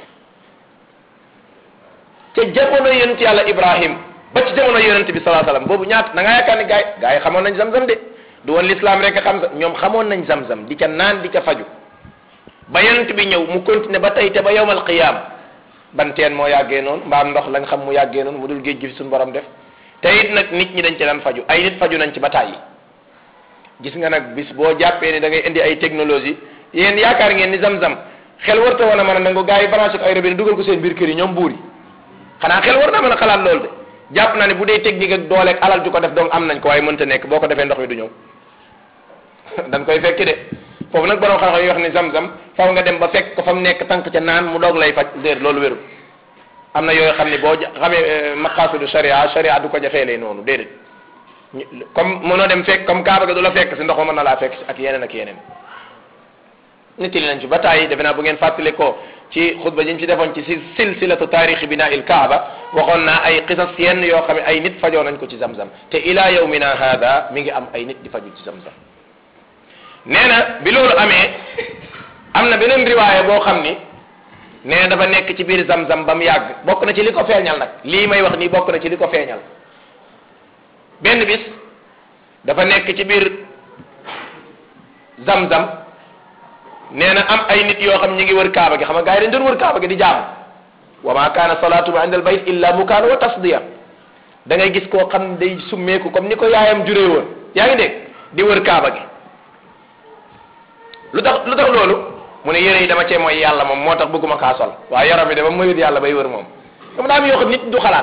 ca jamono yonent yàlla ibrahim ba ci jamono yonent bi salaa salaam boobu ñaat da ngaa yaakaar ni gaay gaa yi xamoon nañ zam-zam de du woon l'islam rek a xam ñoom xamoon nañ zam-zam di ca naan di ca faju ba yonent bi ñëw mu continuer ba tey te ba yowmal qiyaam ban teen moo yàggee noonu mbaam ndox lañ xam mu yàggee noonu mu dul géej gi fi suñu borom def te it nag nit ñi dañ ci daan faju ay nit faju nañ ci ba tàyyi gis nga nag bis boo jàppee ni da ngay indi ay technologie yéen yaakaar ngeen ni zam-zam xel warta woon a mën a nangu gars yi branché ko ay robinet dugal ko seen biir kër yi ñoom buur yi xanaa xel war naa mën a xalaat loolu de jàpp naa ne bu dee technique ak dooleeg alal ju ko def donc am nañ ko waaye mënta nekk boo ko defee ndox mi du ñëw dañ koy fekki de foofu nag borom xam-xam yi wax ni zam-zam faw nga dem ba fekk ko fa mu nekk tànk ca naan mu doog lay faj déer loolu wérul am na yooyu xam ni boo xamee maqaasidu sharia sharia du ko jafee lay noonu déedéet comme mënoo dem fekk comme kaaba ga du la fekk si ndox ma mën na laa fekk si ak yeneen ak yeneen nettali nañ ci ba tàyyi defe naa bu ngeen fàttali ko ci xutba ji ñu ci defoon ci si silsilatu taarixi binaa il kaaba waxoon naa ay qisas yenn yoo xam ne ay nit fajoo nañ ko ci zam-zam te ila yawmina hada mi ngi am ay nit di faju ci zam-zam nee na bi loolu amee am na beneen riwaaya boo xam ni nee na dafa nekk ci biir zam-zam ba mu yàgg bokk na ci li ko feeñal nag lii may wax nii bokk na ci li ko feeñal benn bis dafa nekk ci biir zam-zam nee na am ay nit yoo xam ñi ngi wër kaaba gi xam nga gars yi dañ doon wër kaaba gi di jaamu wa ma kaana salaatu ma indal bayt illa mukaan wa tasdiya da ngay gis koo xam day summeeku comme ni ko yaayam juree woon yaa ngi dégg di wër kaaba gi lu tax lu tax loolu mu ne yére yi dama cee mooy yàlla moom moo tax bëgguma kaa sol waaye yaram yi dama moyut yàlla bay wër moom comme daa am yoo xam nit du xalaat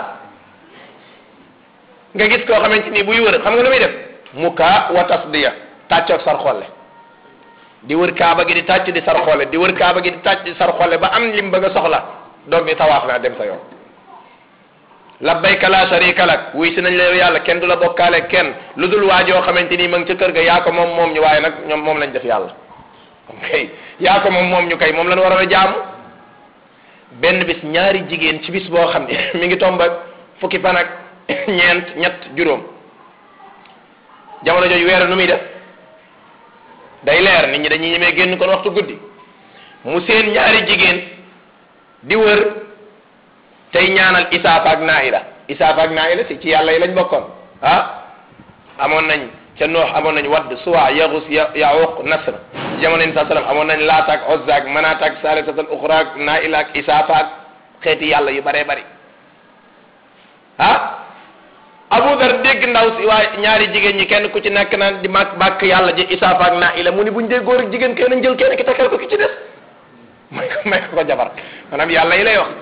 nga gis koo xamante ni buy wër xam nga nu muy def muka wa tasdiya tàccoog sar xolle di wër kaaba gi di tàcc di sar xolle di wër kaaba gi di tàcc di sar xolle ba am lim ba nga soxla doog ni tawaaf naa dem sa yoon labbayka la sharika lak wuy si nañ la yàlla kenn du la bokkaale kenn lu dul waajoo xamante ni ma ngi ca kër ga yaa ko moom moom ñu waaye nag ñoom moom lañ def yàlla ok yaa ko moom moom ñu kay moom lañ waroon a jaamu benn bis ñaari jigéen ci bis boo xam ne mi ngi tomba fukki fan ak ñeent ñett juróom jamono jooju weeru nu muy def day leer nit ñi dañuy ñemee génn kon waxtu guddi mu seen ñaari jigéen di wër tey ñaanal isaaf ak naila isaaf ak naila si ci yàlla yi lañ bokkoon ah amoon nañ ca noox amoon nañ wadd suwa yaxus ya yauq nasr jamono yi saa sallam amoon nañ laata ak ozza ak manaata ak saalisat al uxra ak naila ak isaaf ak xeeti yàlla yu baree bari ah Abu Dar dégg ndaw si waaye ñaari jigéen ñi kenn ku ci nekk naan di màkk bàkk yàlla ji isaaf ak naila mu ni buñ dee góor ak jigéen kenn nañ jël kenn ki takkal ko ki ci des may ko may ko jabar maanaam yàlla yi lay wax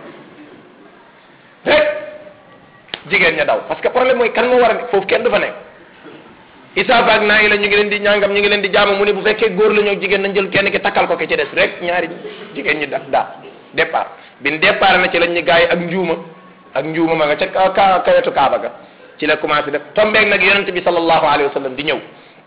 rek jigéen ña daw parce que problème mooy kan moo war a nekk foofu kenn du fa nekk isaaf ak naa yi la ñu ngi leen di ñàngam ñu ngi leen di jaamu mu ne bu fekkee góor la ñoo jigéen nañ jël kenn ki takkal ko ki ci des rek ñaari jigéen ñi da daa départ bin départ na ci lañ ñu gars yi ak njuuma ak njuuma ma nga ca ka kawetu kaaba ga ci la commencé def tombeeg nag yonent bi sallallahu alayhi wa sallam di ñëw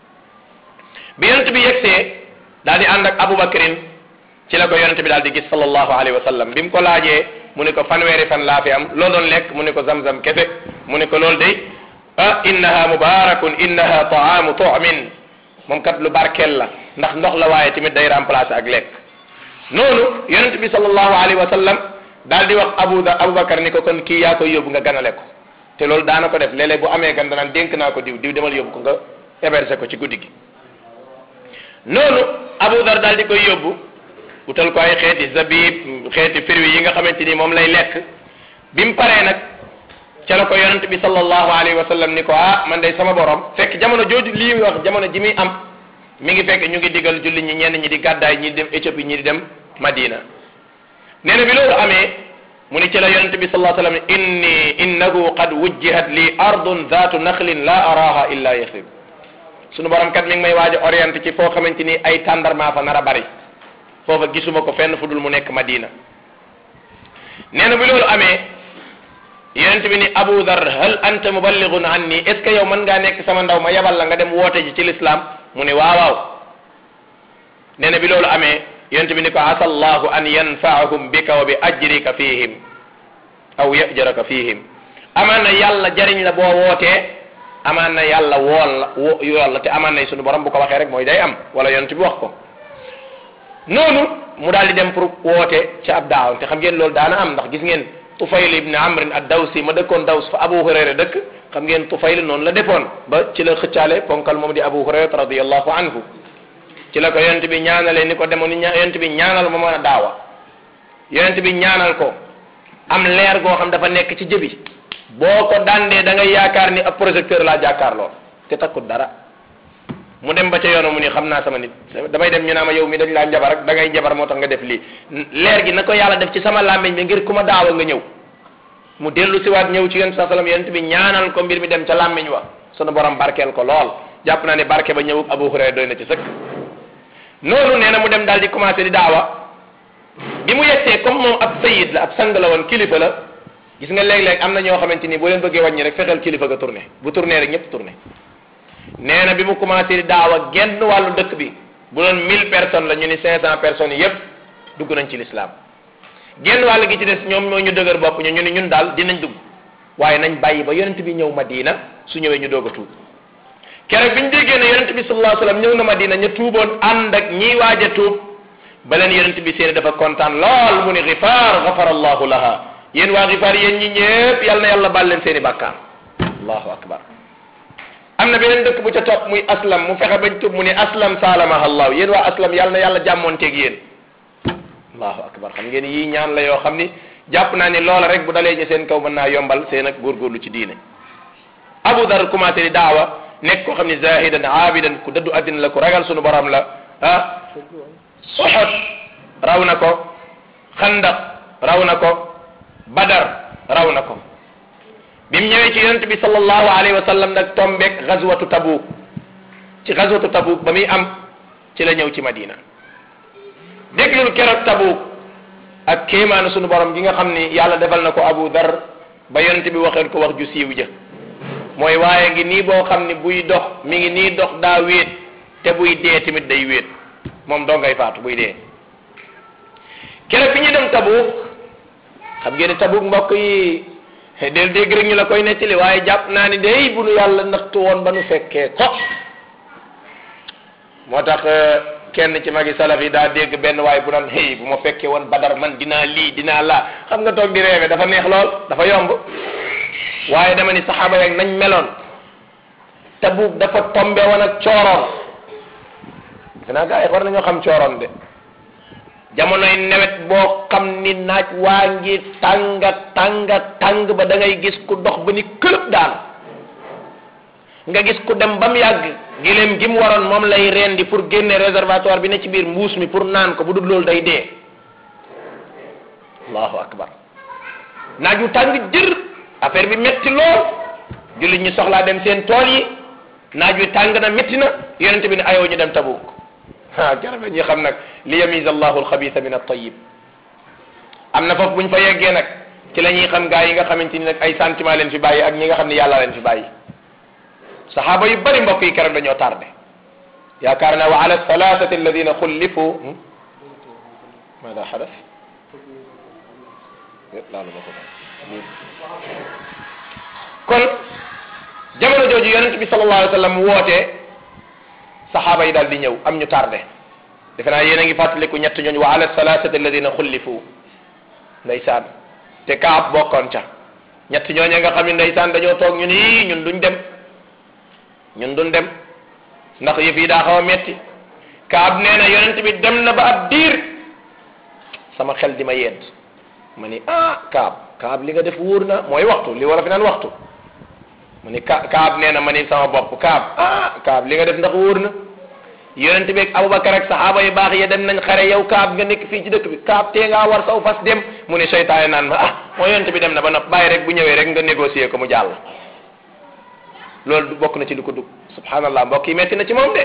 bi yonent bi yegsee daal di ànd ak Abubakrin ci la ko yonent bi daal di gis sallallahu alayhi wa sallam bi mu ko laajee mu ne ko fanweeri fan laa fi am loo doon lekk mu ne ko zamzam kese mu ne ko loolu day ah innaha mubarakun innaha taamu tu'min moom kat lu barkeel la ndax ndox la waaye tamit day remplacer ak lekk noonu yonent bi sallallahu alayhi wa sallam daal di wax abu da aboubacar ni ko kon kii yaa koy yóbbu nga ganale ko te loolu daana ko def léeg-léeg bu amee gan danaan dénk naa ko diw diw demal yóbbu ko nga héberger ko ci guddi gi noonu abou dar daal di koy yóbbu utal ko ay xeeti zabib xeeti firwi yi nga xamante ni moom lay lekk bi mu paree nag ca la ko yonent bi sallallahu alayhi wa sallam ni ko ah man day sama borom fekk jamono jooju lii muy wax jamono ji muy am mi ngi fekk ñu ngi digal julli ñi ñenn ñi di gàddaay ñi di dem Éthiopie ñi di dem Madina nee na bi loolu amee mu ni ci la yonent bi sallallahu alayhi wa sallam inni innahu qad wujjihat li ardun zaatu naxlin la araha illa yaxrib sunu borom kat mi ngi may waaj a orienté ci foo xamante ni ay tàndarmaa fa nar a bari foofa gisuma ko fenn fu dul mu nekk Madina nee na bi loolu amee yonent bi ni Abu Dar hal anta muballighun anni est ce que yow mën ngaa nekk sama ndaw ma yabal la nga dem woote ji ci l'islam mu ne waaw waaw nee na bi loolu amee yonent bi ni ko asa allahu an yanfaahum bika wa bi ajrika fihim aw yajaraka fihim amaan na yàlla jariñ la boo wootee amaan na yàlla wool la wo yool la te amaan na sunu borom bu ko waxee rek mooy day am wala yonent bi wax ko noonu mu daal di dem pour woote ca ab daaw te xam ngeen loolu daana am ndax gis ngeen Tufayl ibn Amr ad-Dawsi ma dëkkoon Daws fa Abu Hurayra dëkk xam ngeen Tufayl noonu la defoon ba ci la xëccaale ponkal moom di Abu Hurayra radiyallahu anhu ci la ko yonent bi ñaanalee ni ko demoon ni yonent bi ñaanal ma mën a daawa yonent bi ñaanal ko am leer goo xam dafa nekk ci jëbi boo ko dandee da ngay yaakaar ni ab projecteur laa jàkkaarloo te takkut dara mu dem ba ca yoonu mu ni xam naa sama nit damay dem ñu naa ma yow mi dañ laa njabar ak da ngay njabar moo tax nga def lii leer gi na ko yàlla def ci sama làmmiñ bi ngir ku ma daawa nga ñëw mu dellu siwaat ñëw ci yonent sa sallam yonent bi ñaanal ko mbir mi dem ca làmmiñ wa sunu borom barkeel ko lool jàpp naa ne barke ba ñëw Abu Hurayra doy na ci sëkk noonu nee na mu dem daal di commencé di daawa bi mu yegsee comme moom ab sayid la ab sang la woon kilifa la gis nga léeg-léeg am na ñoo xamante ni boo leen bëggee wàññi rek fexeel kilifa ga tourné bu tourné rek ñëpp tourné nee na bi mu commencé di daawa genn wàllu dëkk bi bu doon mille personnes la ñu ni cinq cent personnes yépp dugg nañ ci l'islam genn wàll gi ci des ñoom ñoo ñu dëgër bopp ñu ñu ni ñun daal dinañ dugg waaye nañ bàyyi ba yonent bi ñëw Madina su ñëwee ñu doog a tuub keroog bi ñu déggee ne yonent bi sallallahu alayhi wasallam ñëw na Madina ñu tuuboon ànd ak ñiy waaj a tuub ba leen yonent bi seeni dafa kontaan lool mu ni xifaar gafara allahu laha yéen waa xifaar yéen ñi ñëpp yal na yàlla baal leen seeni bàkkaar allahu akbar am na beneen dëkk bu ca topp muy aslam mu fexe bañ tub mu ne aslam salamaha allah yéen waa aslam yàlla na yàlla jàmmoonteeg yéen allahu akbar xam ngeen yii ñaan la yoo xam ni jàpp naa ni loola rek bu dalee ci seen kaw mën naa yombal seen ak góorgóorlu ci diine abu dar commencé di daawa nekk koo xam ni zahidan aabidan ku dëddu addina la ku ragal sunu borom la ah Uhud raw na ko xandaq raw na ko badar raw na ko bi mu ñëwee ci yonent bi sallallahu alayhi wa sallam nag tombeek gazwatu tabuk ci gazwatu tabuk ba muy am ci la ñëw ci madina déglul keroog tabuk ak kéemaanu sunu borom gi nga xam ni yàlla defal na ko abu dar ba yonent bi waxeen ko wax ju siiw ja mooy waaye ngi nii boo xam ni buy dox mi ngi nii dox daa wéet te buy dee tamit day wéet moom doo ngay faatu buy dee keroog bi ñu dem Tabuk xam ngeen ne Tabuk mbokk yi del dégg rek ñu la koy nettali waaye jàpp naa ni day bu nu yàlla nattu woon ba nu fekkee ko moo tax kenn ci magi salaf yi daa dégg benn waaye bu naan hey bu ma fekkee woon badar man dinaa lii dinaa laa xam nga toog di reewe dafa neex lool dafa yomb waaye dama ni saxaaba yeeg nañ meloon Tabuk dafa tombe woon ak cooroon danaa gaa yi war nañoo xam cooroon de jamonoy nawet boo xam ni naaj waa ngi tànga tànga tàng ba da ngay gis ku dox ba ni këlëb daanu nga gis ku dem ba mu yàgg gileem gi mu waroon moom lay rendi pour génne réservatoire bi ne ci biir mbuus mi pour naan ko bu dul loolu day dee allahu akbar naaj wu tàng jër affaire bi metti lool jullit ñi soxlaa dem seen tool yi naaj wi tàng na metti na yonent bi ne ayoo ñu dem Tabuk ah jarabe ñi xam nag li yamiz allahu alxabisa min altayib am na foofu bu ñu fa yeggee nag ci la ñuy xam gaa yi nga xamante ni nag ay sentiment leen fi bàyyi ak ñi nga xam ne yàlla leen fi bàyyi saxaaba yu bari mbokk yi keroog dañoo tardé yaakaar naa wa ala thalathati alladina xullifu maada xadas laalu ma ko kon jamono jooju yonent bi sallallahu alayhi wa sallam wootee saxaaba yi daal di ñëw am ñu tardé defe naa yéen a ngi fàttaliku ñett ñooñu wa ala thalathati alladina xullifu ndeysaan te kaab bokkoon ca ñett ñooñu nga xam ne ndeysaan dañoo toog ñu ni ñun duñ dem ñun duñ dem ndax yëf yi daa xaw a metti kaab nee na yonent bi dem na ba ab diir sama xel di ma yedd ma ni ah kaab kaab li nga def wóor na mooy waxtu li wala fi naan waxtu mu ni ka kaab nee na ma ni sama bopp kaab ah kaab li nga def ndax wóor na yonent bi ak Abubakar ak saxaaba yu baax ya dem nañ xare yow kaab nga nekk fii ci dëkk bi kaab tee ngaa war saw fas dem mu ni seytaane naan ma ah mooy yonent bi dem na ba nopp bàyyi rek bu ñëwee rek nga négocier ko mu jàll loolu bokk na ci lu ko dugg subhanallah mbokk yi metti na ci moom de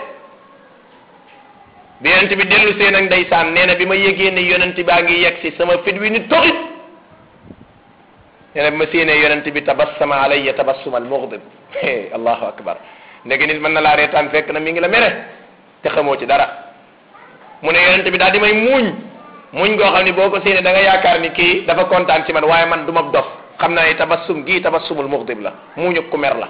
bi yonent bi dellu seen ak ndeysaan nee na bi ma yégee ne yonent baa ngi yegg si sama fit wi ni toxit nee na bi ma séenee yonent bi tabassama alayya tabassuma al mughdib allahu akbar ndege nit mën na laa reetaan fekk na mi ngi la mere te xamoo ci dara mu ne yonent bi daal di may muuñ muuñ goo xam ni boo ko séenee da nga yaakaar ni kii dafa kontaan ci man waaye man du ma dof xam naa ni tabassum gii tabassumul mughdib la muuñu ku mer la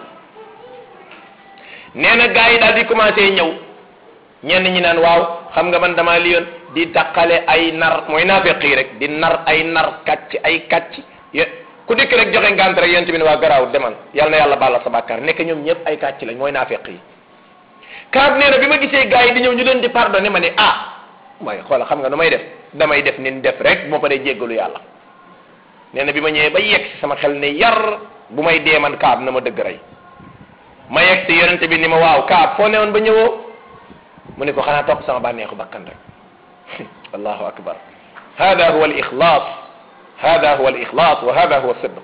nee na gaa yi daal di commencé ñëw ñenn ñi naan waaw xam nga man dama liyoon di taqale ay nar mooy naafeq yi rek di nar ay nar kàcc ay kàcc ye ku dikk rek joxe ngant rek yonent bi ne waa garaaw demal yal na yàlla baal la sa bàkkaar nekk ñoom ñëpp ay kàcc lañ mooy naafeq yi kaab nee na bi ma gisee gaa yi di ñëw ñu leen di pardonné ma ne ah waaye xoola xam nga nu may def damay def nin def rek moo paree jéggalu yàlla nee na bi ma ñëwee ba yegg si sama xel ne yar bu may dee man kaab na ma dëgg rey ma yegg si yonent bi ni ma waaw kaab foo newoon ba ñëwoo mu ne ko xanaa topp sama bànneexu bakkan rek allahu akbar hada huwa al ixlaas hada huwa al ixlaas wa hada huwa sidq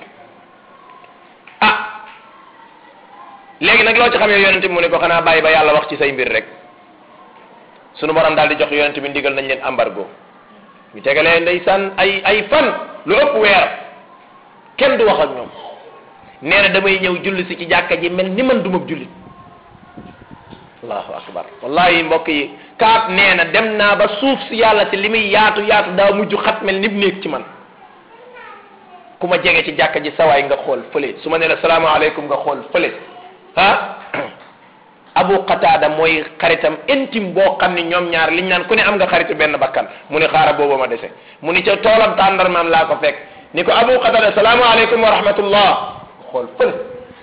ah léegi nag loo ci xamee yonent bi mu ne ko xanaa bàyyi ba yàlla wax ci say mbir rek sunu borom daal di jox yonent bi ndigal nañ leen embargo ñu tegalee ndeysaan ay ay fan lu ëpp weer kenn du wax ak ñoom nee na damay ñëw julli si ci jàkka ji mel ni man dumab jullit allahu akbar wallahi mbokk yi kaab nee na dem naa ba suuf si yàlla si li muy yaatu yaatu daa mujj xat mel nib néeg ci man ku ma jege ci jàkka ji sawaay nga xool fële su ma ne la salaamaaleykum nga xool fële ah abu qataada mooy xaritam intime boo xam ni ñoom ñaar liñ naan ku ne am nga xaritu benn bakkan mu ni xaara booba ma dese mu ni ca toolam tàndarmaam laa ko fekk ni ko abu qataada salaamaaleykum wa rahmatullah xool fële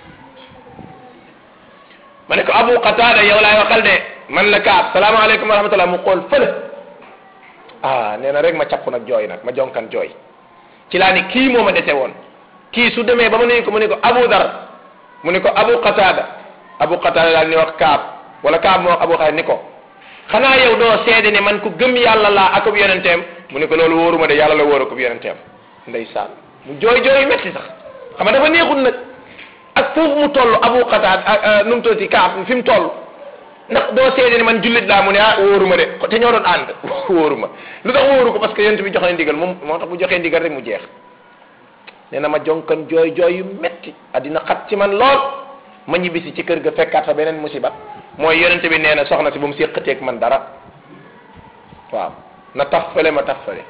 ma ne ko abu qataada yow laay waxal de man la kaab salaamaaleykum wa rahmatullah mu xool fële ah nee na rek ma capp nag jooy nag ma jonkan jooy ci laa ni kii moo ma dese woon kii su demee ba ma nuyu ko mu ne ko abu dar mu ne ko abu qataada abu qataada daal ni wax kaab wala kaab moo wax abu qataada ni ko xanaa yow doo seede ne man ku gëm yàlla laa akub yonenteem mu ne ko loolu wóoruma de yàlla la wóor akub yonenteem ndeysaan mu jooy jooy metti sax xam nga dafa neexul nag ak foofu mu toll abu qataad nu mu tuddati kaab fi mu toll ndax doo seede ne man jullit laa mu ne ah wóoruma de te ñoo doon ànd wóoruma lu tax wóoru ko parce que yonent bi joxe ndigal moom moo tax bu joxee ndigal rek mu jeex nee na ma jonkan jooy jooy yu metti addina xat ci man lool ma ñibbisi ci kër ga fekkaat fa beneen musiba mooy yonente bi nee na soxna si bu mu séqateeg man dara waaw na taf fële ma taf fële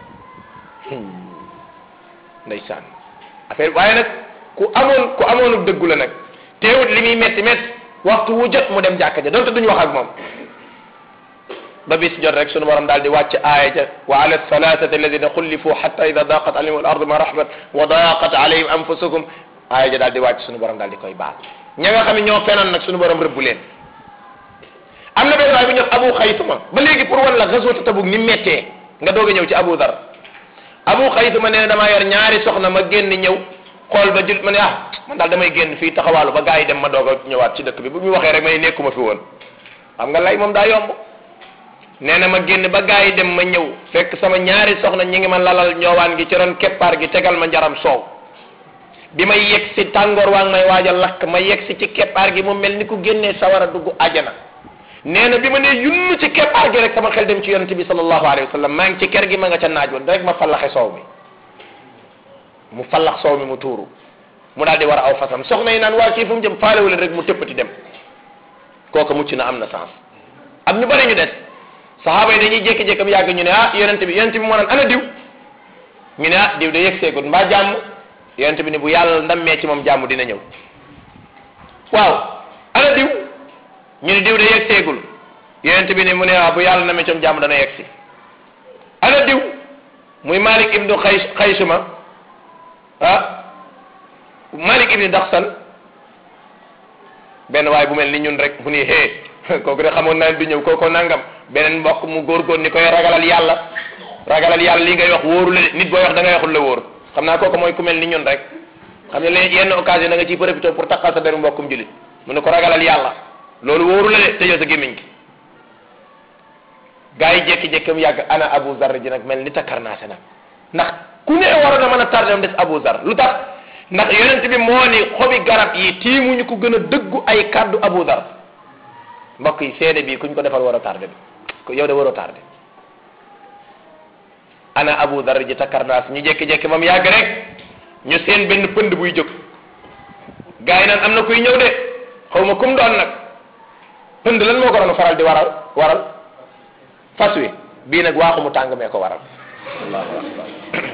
ndeysaan affaire waaye nag ku amoon ku amoonu dëggu la nag teewut li muy metti metti waxtu wu jot mu dem jàkka ja donte duñu wax ak moom ba bis jot rek sunu borom daal di wàcc aaya ja wa ala salatati alladina xullifu xatta ida daqat alayhim al ardu ma rahbat wa daqat alayhim anfusukum aaya ja daal di wàcc sunu borom daal di koy baal ña nga xam ne ñoo fenoon nag sunu borom rëbbu leen am na benn waay bu ñëw abu xaytuma ba léegi pour wan la gaswatu tabuk ni méttee nga doog a ñëw ci abu dar abu xaytuma nee na damaa yor ñaari soxna ma génn ñëw xool ba jul ma ne ah man daal damay génn fii taxawaalu ba gaa yi dem ma doog a ñëwaat ci dëkk bi bu ñu waxee rek ma ne nekkuma fi woon xam nga lay moom daa yomb nee na ma génn ba gaa yi dem ma ñëw fekk sama ñaari soxna ñi ngi ma lalal ñoowaan gi ci ron keppaar gi tegal ma njaram soow bi may yegg si tàngoor waa ngi may waaj a lakk ma yegg si ci keppaar gi mu mel ni ku génnee sawara dugg ajana nee na bi ma nee yunn ci keppaar gi rek sama xel dem ci yonente bi sallallahu alayhi wa sallam maa ngi ci kër gi ma nga ca naaj woon rek ma fallaxe soow mi mu fallax soow mi mu tuuru mu daal di war a aw fasam soxna yi naan waa kii fu mu jëm faalewu leen rek mu tëppati dem kooku mucc na am na sens am ñu bari ñu des saxaaba yi dañuy jékki-jékki mu yàgg ñu ne ah yonente bi yonente bi moo naan ana diw ñu ne ah diw de yegg seegul mbaa jàmm yonente bi ne bu yàlla ndammee ci moom jàmm dina ñëw waaw ana diw ñu ne diw de yegg seegul yonente bi ne mu ne ah bu yàlla ndammee ci moom jàmm dana yegg si ana diw muy Malik ibnu Xays Xaysuma ah Malik ibnu Daxsan benn waay bu mel ni ñun rek mu ni hee kooku de xamoon naa du ñëw kooko nangam beneen mbokk mu góorgóor ni koy ragalal yàlla ragalal yàlla li ngay wax wóoru la nit booy wax da ngay waxul la wóor xam naa kooku mooy ku mel ni ñun rek xam ne leen yenn occasion da nga ciy profité pour taxal sa deru mbokkum julit mu ne ko ragalal yàlla loolu wóoru la de tëjal sa gémmiñ gi gaa yi jékki-jékki mu yàgg ana Abu Zar ji nag mel ni takkarnaase nag ndax ku ne waroon a mën a tardé am des Abu Zar lu tax ndax yonent bi moo ni xobi garab yi tiimuñu ko gën a dëggu ay kaddu Abu Zar mbokk yi seede bii kuñ ko defal war a tardé bi ko yow de waroo tardé ana Abu Zar ji takkarnaas ñu jékki-jékki moom yàgg rek ñu seen benn pënd buy jóg gaa yi naan am na kuy ñëw de xaw ma kum doon nag pënd lan moo ko doon faral di waral waral fas wi bii nag waaxu mu tàng mee ko waral allahu akbar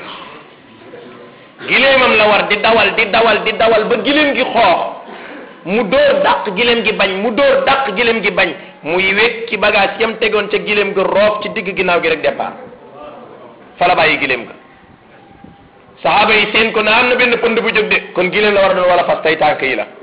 gileemam la war di dawal di dawal di dawal ba gileem gi xoox mu dóor dàq gileem gi bañ mu dóor dàq gileem gi bañ muy wékk ci bagage yam tegoon ca gileem ga roof ci digg ginnaaw gi rek départ fa la bàyyi gileem ga saxaaba yi seen ko na am na benn pënd bu jóg de kon gileem la war a doon wala fas tey tànk yi la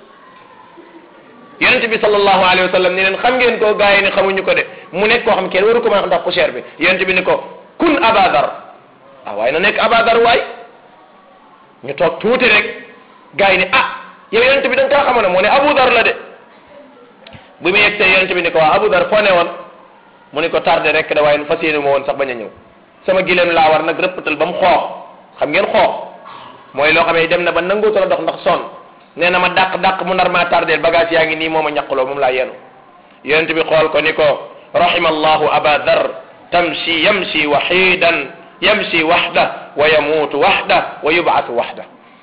yonent bi sallallahu alayhi wa sallam ni leen xam ngeen koo gaa yi ni xamuñu ko de mu nekk koo xam kenn waru ko mën a ndax poussière bi yonent bi ni ko kun abadar ah waaye na nekk abadar waay ñu toog tuuti rek gaa yi ni ah yow yonent bi da nga kaa xamoon ne moo ne Abu Dar la de bu mu yegsee yonent bi ni ko waa Abu Dar foo ne woon mu ni ko tardé rek da waaye fas yéene ma woon sax bañ a ñëw sama gileem laa war nag rëppatal ba mu xoox xam ngeen xoox mooy loo xam ne dem na ba nanguutu la dox ndax sonn nee na ma dàq dàq mu nar maa tardeel bagage yaa ngi nii moo ma ñaqaloo moom laa yenu yonent bi xool ko ni ko rahima allahu aba dar tamshi yamshi waxidan yamshi waxda wa yamuutu waxda wa yubaatu waxda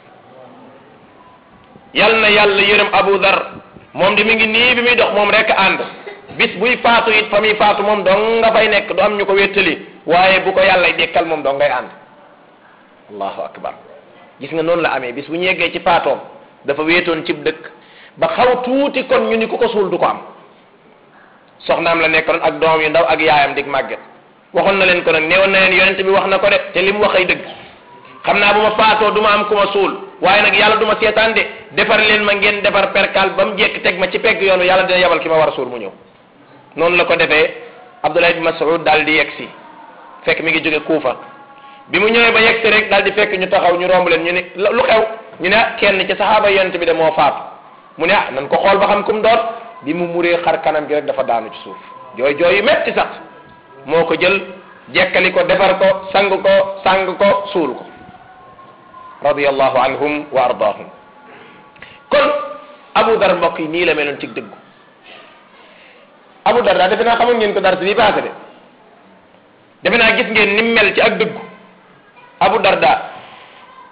yal na yàlla yërëm abu dar moom di mi ngi nii bi muy dox moom rek ànd bis buy faatu it fa muy faatu moom dong nga fay nekk du am ñu ko wéttali waaye bu ko yàlla dekkal moom dong ngay ànd allahu akbar gis nga noonu la amee bis bu ñu yeggee ci faatoom dafa wéetoon cib dëkk ba xaw tuuti kon ñu ni ku ko suul du ko am soxnaam la nekkoon ak doom yu ndaw ak yaayam dig màgget waxoon na leen ko nag neewoon na leen yonent bi wax na ko de te li mu wax ay dëgg xam naa bu ma faatoo du ma am ku ma suul waaye nag yàlla du ma seetaan de defar leen ma ngeen defar perkal ba mu jekk teg ma ci pegg yoonu yàlla dina yabal ki ma war a suul mu ñëw noonu la ko defee Abdullah ibn Mas'ud daal di yegg si fekk mi ngi jóge Kuufa bi mu ñëwee ba yegg si rek daal di fekk ñu taxaw ñu romb leen ñu ne lu xew ñu ne ah kenn ci saxaaba yonent bi de moo faatu mu ne ah nan ko xool ba xam kum doon bi mu muree xar kanam gi rek dafa daanu ci suuf jooy jooy yu metti sax moo ko jël jekkali ko defar ko sang ko sang ko suul ko radiyallahu anhum wa ardaahum kon Abu Dar mbokk yi nii la meloon ci dëggu Abu Dar daa defe naa xamoon ngeen ko dar si bii passé de defe naa gis ngeen ni mel ci ak dëggu Abu Darda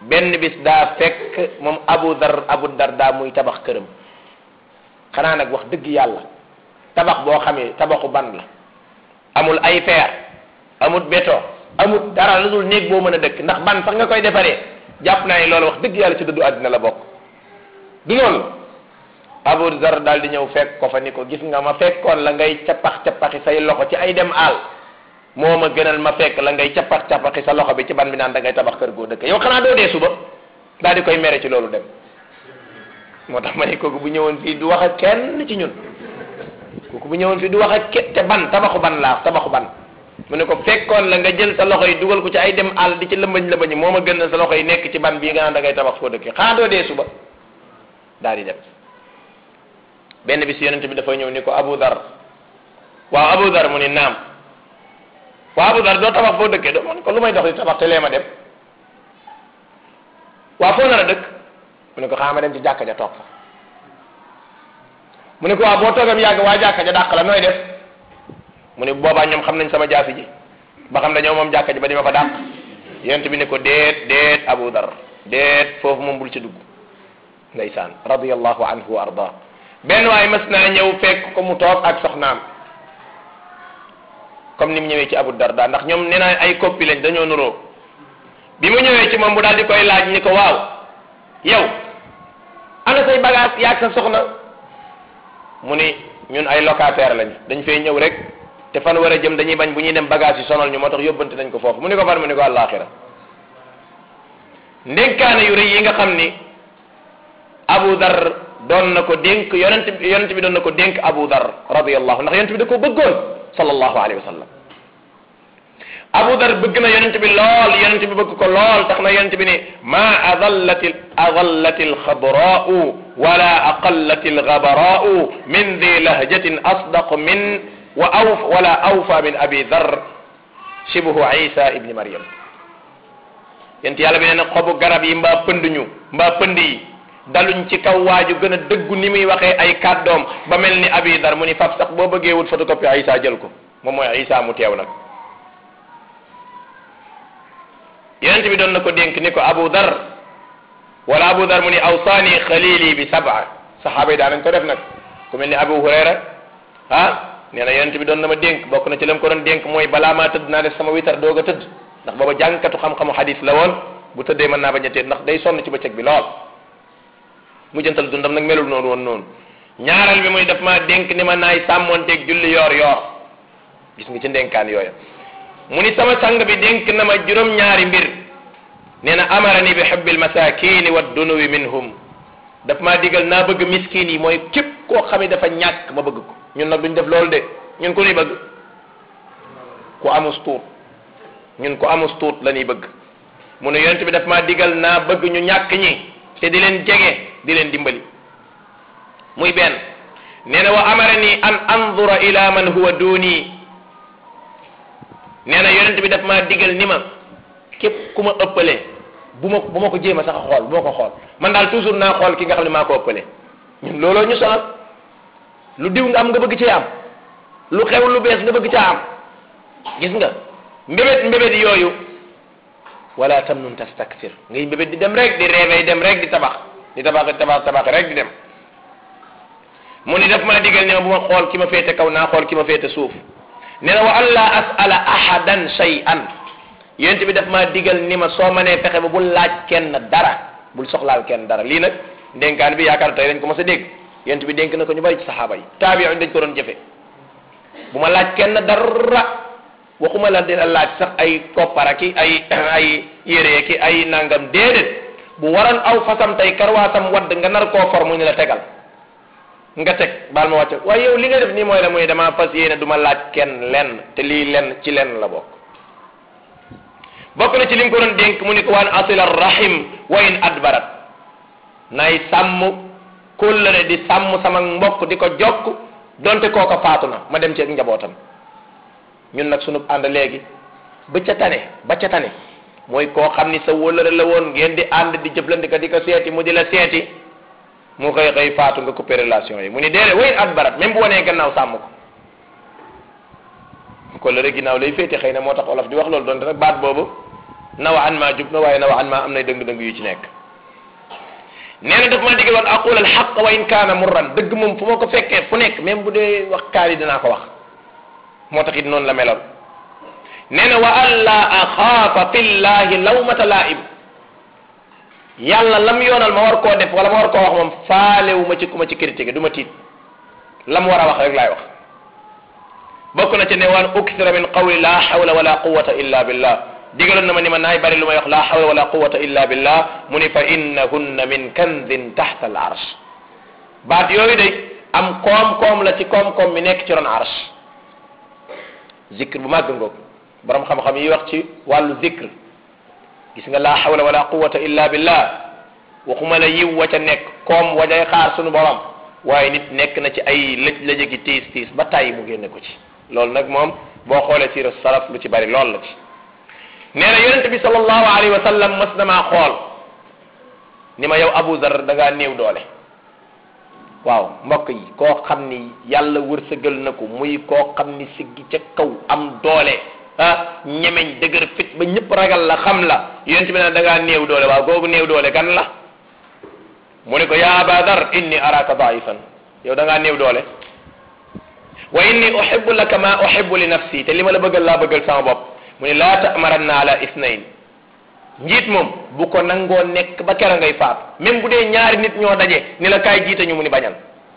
benn bis daa fekk moom abu dar abu darda muy tabax këram xanaa nag wax dëgg yàlla tabax boo xamee tabaxu ban la amul ay fer amul béton amul dara lu dul néeg boo mën a dëkk ndax ban sax nga koy defaree jàpp naa ne loolu wax dëgg yàlla ci dëddu àddina la bokk du noonu abu dar daal di ñëw fekk ko fa ni ko gis nga ma fekkoon la ngay cappax cappaxi say loxo ci ay dem aal moo ma gënal ma fekk la ngay cappax cappaxi sa loxo bi ci ban bi naan da ngay tabax kër goo dëkk yow xanaa doo dee suba daal di koy mere ci loolu dem moo tax ma ne kooku bu ñëwoon fii du wax ak kenn ci ñun kooku bu ñëwoon fii du wax ak kenn te ban tabaxu ban laa tabaxu ban mu ne ko fekkoon la nga jël sa loxo yi dugal ko ci ay dem àll di ci lëmbañ lëmbañi moo ma gënal sa loxo yi nekk ci ban bii nga naan da ngay tabax foo dëkk xanaa doo dee suba daal di dem benn bis yonent bi dafa ñëw ni ko Abu Dar waaw Abu Dar mu ni naam waaw Abu Dar doo tabax foo dëkkee doo man ko lu may dox di tabax te lee ma dem waaw foo nar a dëkk mu ne ko xaaral ma dem ci jàkka ja toog fa mu ne ko waaw boo toogam yàgg waa jàkka ja dàq la nooy def mu ne boobaa ñoom xam nañ sama jaasi ji ba xam dañoo moom jàkka ji ba di ma fa dàq yonent bi ne ko déet déet Abu Dar déet foofu moom bul ci dugg ndeysaan radiyallahu anhu wa arda benn waay mas naa ñëw fekk ko mu toog ak soxnaam comme ni mu ñëwee ci Abu Darda ndax ñoom nee naa ay coppi lañ dañoo nuroo bi mu ñëwee ci moom bu daal di koy laaj ni ko waaw yow ana say bagage yaag sa soxna mu ni ñun ay locataire lañ dañ fay ñëw rek te fan war a jëm dañuy bañ bu ñuy dem bagage yi sonal ñu moo tax yóbbante nañ ko foofu mu ni ko fan mu ni ko àllaaxira ndénkaane yu rëy yi nga xam ni Abu Dar doon na ko dénk yonent bi yonent bi doon na ko dénk Abu Dar radiyallahu ndax yonent bi da ko bëggoon sallallahu alayhi wa sallam Abu Dar bëgg na yonent bi lool yonent bi bëgg ko lool tax na yonent bi ni ma adallati adallati alxadraau wala aqallati algabaraau min di lahjatin asdaq min wa awf wala awfa min abi dar shibhu isa ibni maryam yonent yàlla bi nee na xobu garab yi mbaa pënd ñu mbaa pënd yi daluñ ci kaw waaju gën a dëggu ni muy waxee ay kàddoom ba mel ni abi dar mu ni fab sax boo bëggee wut photocopie isa jël ko moom mooy isa mu teew nag yonent bi doon na ko dénk ni ko abu dar wala abu dar mu ni awsaani xalili bi sab'a saxaaba yi daa nañ ko def nag ku mel ni abu hurayra ah nee na yonent bi doon na ma dénk bokk na ci lam ko doon dénk mooy balaa maa tëdd naa def sama witar doog a tëdd ndax booba jàngkatu xam-xamu xadis la woon bu tëddee mën naa bañ a tëdd ndax day sonn ci bëccëg bi lool mu jëntal dundam nag melul noonu woon noonu ñaareel bi muy daf maa dénk ni ma naay sàmmonteeg julli yoor yoor gis nga ci ndénkaan yooya mu ni sama sang bi dénk na ma juróom-ñaari mbir nee na amarani bi xubbil masakini wa dunuwi minhum daf maa digal naa bëgg miskin yi mooy képp koo xam ne dafa ñàkk ma bëgg ko ñun nag duñ def loolu de ñun ku ñuy bëgg ku amus tuut ñun ku amus tuut la ñuy bëgg mu ne yonent bi daf maa digal naa bëgg ñu ñàkk ñi te di leen jege di leen dimbali muy benn nee na wa amarani an anzura ila man huwa duni nee na yonent bi daf maa digal ni ma képp ku ma ëppale bu ma bu ma ko jéem a sax a xool bu ma ko xool man daal toujours naa xool ki nga xam ne maa ko ëppale ñun looloo ñu sonal lu diw nga am nga bëgg cee am lu xew lu bees nga bëgg caa am gis nga mbébét mbébét yooyu wala tamnun tastakthir ngay mbébét di dem rek di réveil dem rek di tabax di tabax di tabax tabax rek di dem mu ni daf maa digal ne ma bu ma xool ki ma féete kaw naa xool ki ma féete suuf nee na wa an laa asala ahadan shay'an yonent bi daf maa digal ni ma soo mënee fexe ba bul laaj kenn dara bul soxlaal kenn dara lii nag ndénkaan bi yaakaar tey dañ ko mos a dégg yonent bi dénk na ko ñu bari ci saxaaba yi taabi'in dañ ko doon jëfe bu ma laaj kenn dara waxuma la dina laaj sax ay koppara ki ay ay yére ki ay nangam déedéet bu waroon aw fasam tey karwaasam wadd nga nar koo for mu ñu la tegal nga teg baal ma wàcc waaye yow li nga def nii mooy la muy dama fas yéene du ma laaj kenn lenn te lii lenn ci lenn la bokk bokk na ci li mu ko doon dénk mu ni ko waan asila rahim wa in adbarat nay sàmm kóllëre di sàmm sama mbokk di ko jokk donte kooko faatu na ma dem ci ak njabootam ñun nag sunu ànd léegi ba ca tane ba ca tane mooy koo xam ni sa wóllëre la woon ngeen di ànd di jëflante ka di ko seeti mu di la seeti mu xëy xëy faatu nga coupé relation yi mu ni déedéet way at barat même bu wanee gannaaw sàmm ko kóllëre ginnaaw lay féete xëy na moo tax olof di wax loolu donte nag baat boobu nawaan maa jub na waaye nawaan maa am nay dëng-dëng yu ci nekk nee na daf maa digal woon aqul al xaq wa in kaana murran dëgg moom fu ma ko fekkee fu nekk même bu dee wax kaali dinaa ko wax moo tax it noonu la meloon nee na wa an laa axaafa fillahi lawmata laaim yàlla lam yoonal ma war koo def wala ma war koo wax moom faalewu ma ci ku ma ci critiqué du ma tiit lam war a wax rek laay wax bokk na ci ne waan uksira min qawli la hawla wala quwata illa billah digaloon na ma ni ma naay bari lu may wax la hawla wala quwata illa billah mu ni fa innahunna min kanzin taxta al arsh baat yooyu day am koom-koom la ci koom-koom mi nekk ci ron arsh zikr bu màgg ngoog borom xam-xam yi wax ci wàllu zikr gis nga la hawla wala quwata illa billah waxuma la yiw wa ca nekk koom wajay xaar sunu borom waaye nit nekk na ci ay lëj lëjë gi tiis tiis ba tàyyi mu génne ko ci loolu nag moom boo xoolee siira salaf lu ci bari lool la ci nee na yonente bi sallallahu alayhi wa sallam mas damaa xool ni ma yow Abu Zar da ngaa néew doole waaw mbokk yi koo xam ni yàlla wërsëgal na ko muy koo xam ni siggi ca kaw am doole ah ñemeñ dëgër fit ba ñëpp ragal la xam la yonente bi ne da ngaa néew doole waaw googu néew doole kan la mu ne ko yaa Aba Dar inni araka daifan yow da ngaa néew doole wa inni uhibbu laka ma uhibbu li nafsi te li ma la bëggal laa bëggal sama bopp mu ne laa ta'maranna ala isnayn njiit moom bu ko nangoo nekk ba kera ngay faatu même bu dee ñaari nit ñoo daje ni la kaay jiite ñu mu ni bañal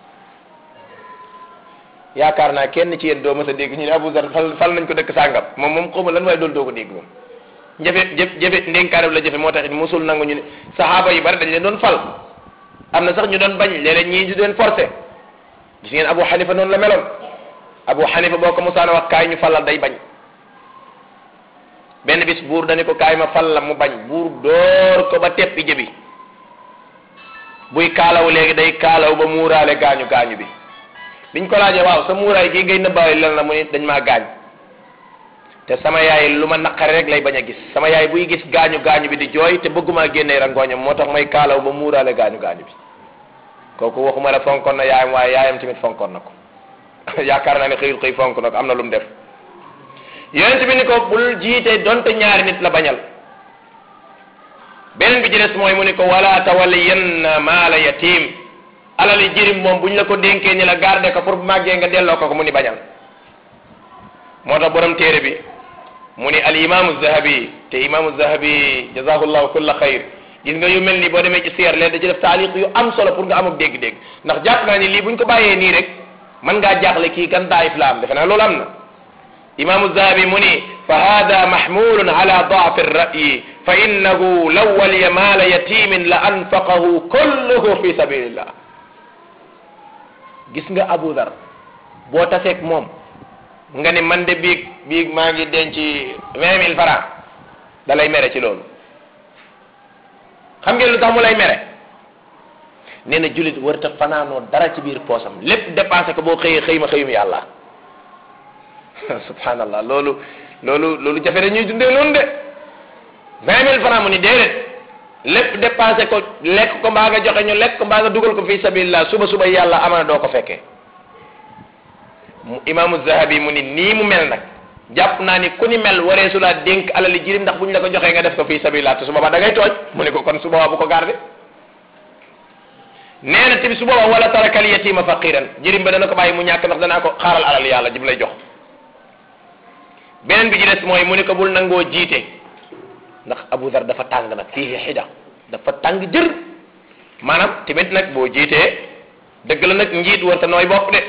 yaakaar naa kenn ci yéen doo mës a dégg ñu ne Abu Zar fal fal nañ ko dëkk sàngam moom moom xawma lan waaye dool doo ko dégg moom jafe jëf jafe ndénkaane la jafe moo tax it musul nangu ñu ne saxaaba yi bari dañ leen doon fal am na sax ñu doon bañ léeg-léeg ñii ñu doon forcé gis ngeen Abu Hanifa noonu la meloon Abu Hanifa boo ko musaana wax kaay ñu falal day bañ benn bis buur dañu ko kaay ma fal la mu bañ buur door ko ba teppi jëbi buy kaalaw léegi day kaalaw ba muuraale gaañu gaañu bi biñ ko laajee waaw sa muuraay gii ngay nëbbaale lan la mu ni dañ maa gaañ te sama yaay lu ma naqari rek lay bañ a gis sama yaay buy gis gaañu gaañu bi di jooy te bëgguma génnee rangooñam moo tax may kaalaw ba muuraale gaañu gaañu bi kooku waxuma la fonkoon na yaayam waaye yaayam tamit fonkoon na ko yaakaar naa ne xëyul xëy fonk na ko am na lu mu def yonent bi ni ko bul jiite donte ñaari nit la bañal beneen bi ci des mooy mu ni ko wala tawaliyanna maala yatim alali jirim moom bu ñu la ko dénkee ni la garde ko pour bu màggee nga delloo ko ko mu ni bañal moo tax borom téere bi mu ni al imaamu zahabi te imaamu zahabi jazahullahu kulla xayr gis nga yu mel ni boo demee ci siyar leen da ci def taaliq yu am solo pour nga am ak dégg-dégg ndax jàpp naa ni lii bu ñu ko bàyyee nii rek mën ngaa jaaxle kii gan daayif la am defe naa loolu am na imaamu zahabi mu ni fa hada mahmulun ala daafi ra'yi fa innahu law waliya maala yatimin la anfaqahu kulluhu fi sabilillah gis nga Abu Dar boo taseeg moom nga ni man de biig biig maa ngi denc vingt mille francs da lay mere ci loolu xam ngeen lu tax mu lay mere nee na jullit warta fanaanoo dara ci biir poosam lépp dépensé ko boo xëyee xëy ma xëyum yàlla subhanallah loolu loolu loolu jafe na ñuy dundee noonu de vingt mille francs mu ni déedéet lépp dépensé ko lekk ko mbaa nga joxe ñu lekk ko mbaa nga dugal ko fi sabilillah suba suba yàlla amana doo ko fekkee mu imaamu zahabi mu ni nii mu mel nag jàpp naa ni ku ni mel waree su laa dénk alali jirim ndax bu ñu la ko joxee nga def ko fii sabilillah te su boobaa da ngay tooj mu ne ko kon su boobaa bu ko garde nee na tamit su boobaa wala tarakal yatima faqiran jirim ba dana ko bàyyi mu ñàkk ndax danaa ko xaaral alal yàlla jim lay jox beneen bi ci des mooy mu ne ko bul nangoo jiite ndax Abu Dhar dafa tàng nag fii xida dafa tàng jër maanaam tamit nag boo jiitee dëgg la nag njiit warta nooy bopp de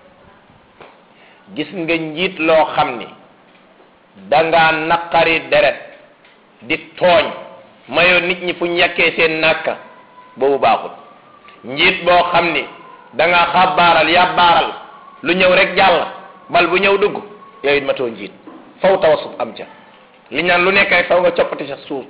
gis nga njiit loo xam ni dangaa naqari deret di tooñ mayoo nit ñi fu ñu yàkkee seen nàkka boobu baaxul njiit boo xam ni dangaa xabaaral yàbbaaral lu ñëw rek jàll bal bu ñëw dugg yow it matoo njiit faw tawasub am ca li ñaan lu nekk rek faw nga coppati sa suuf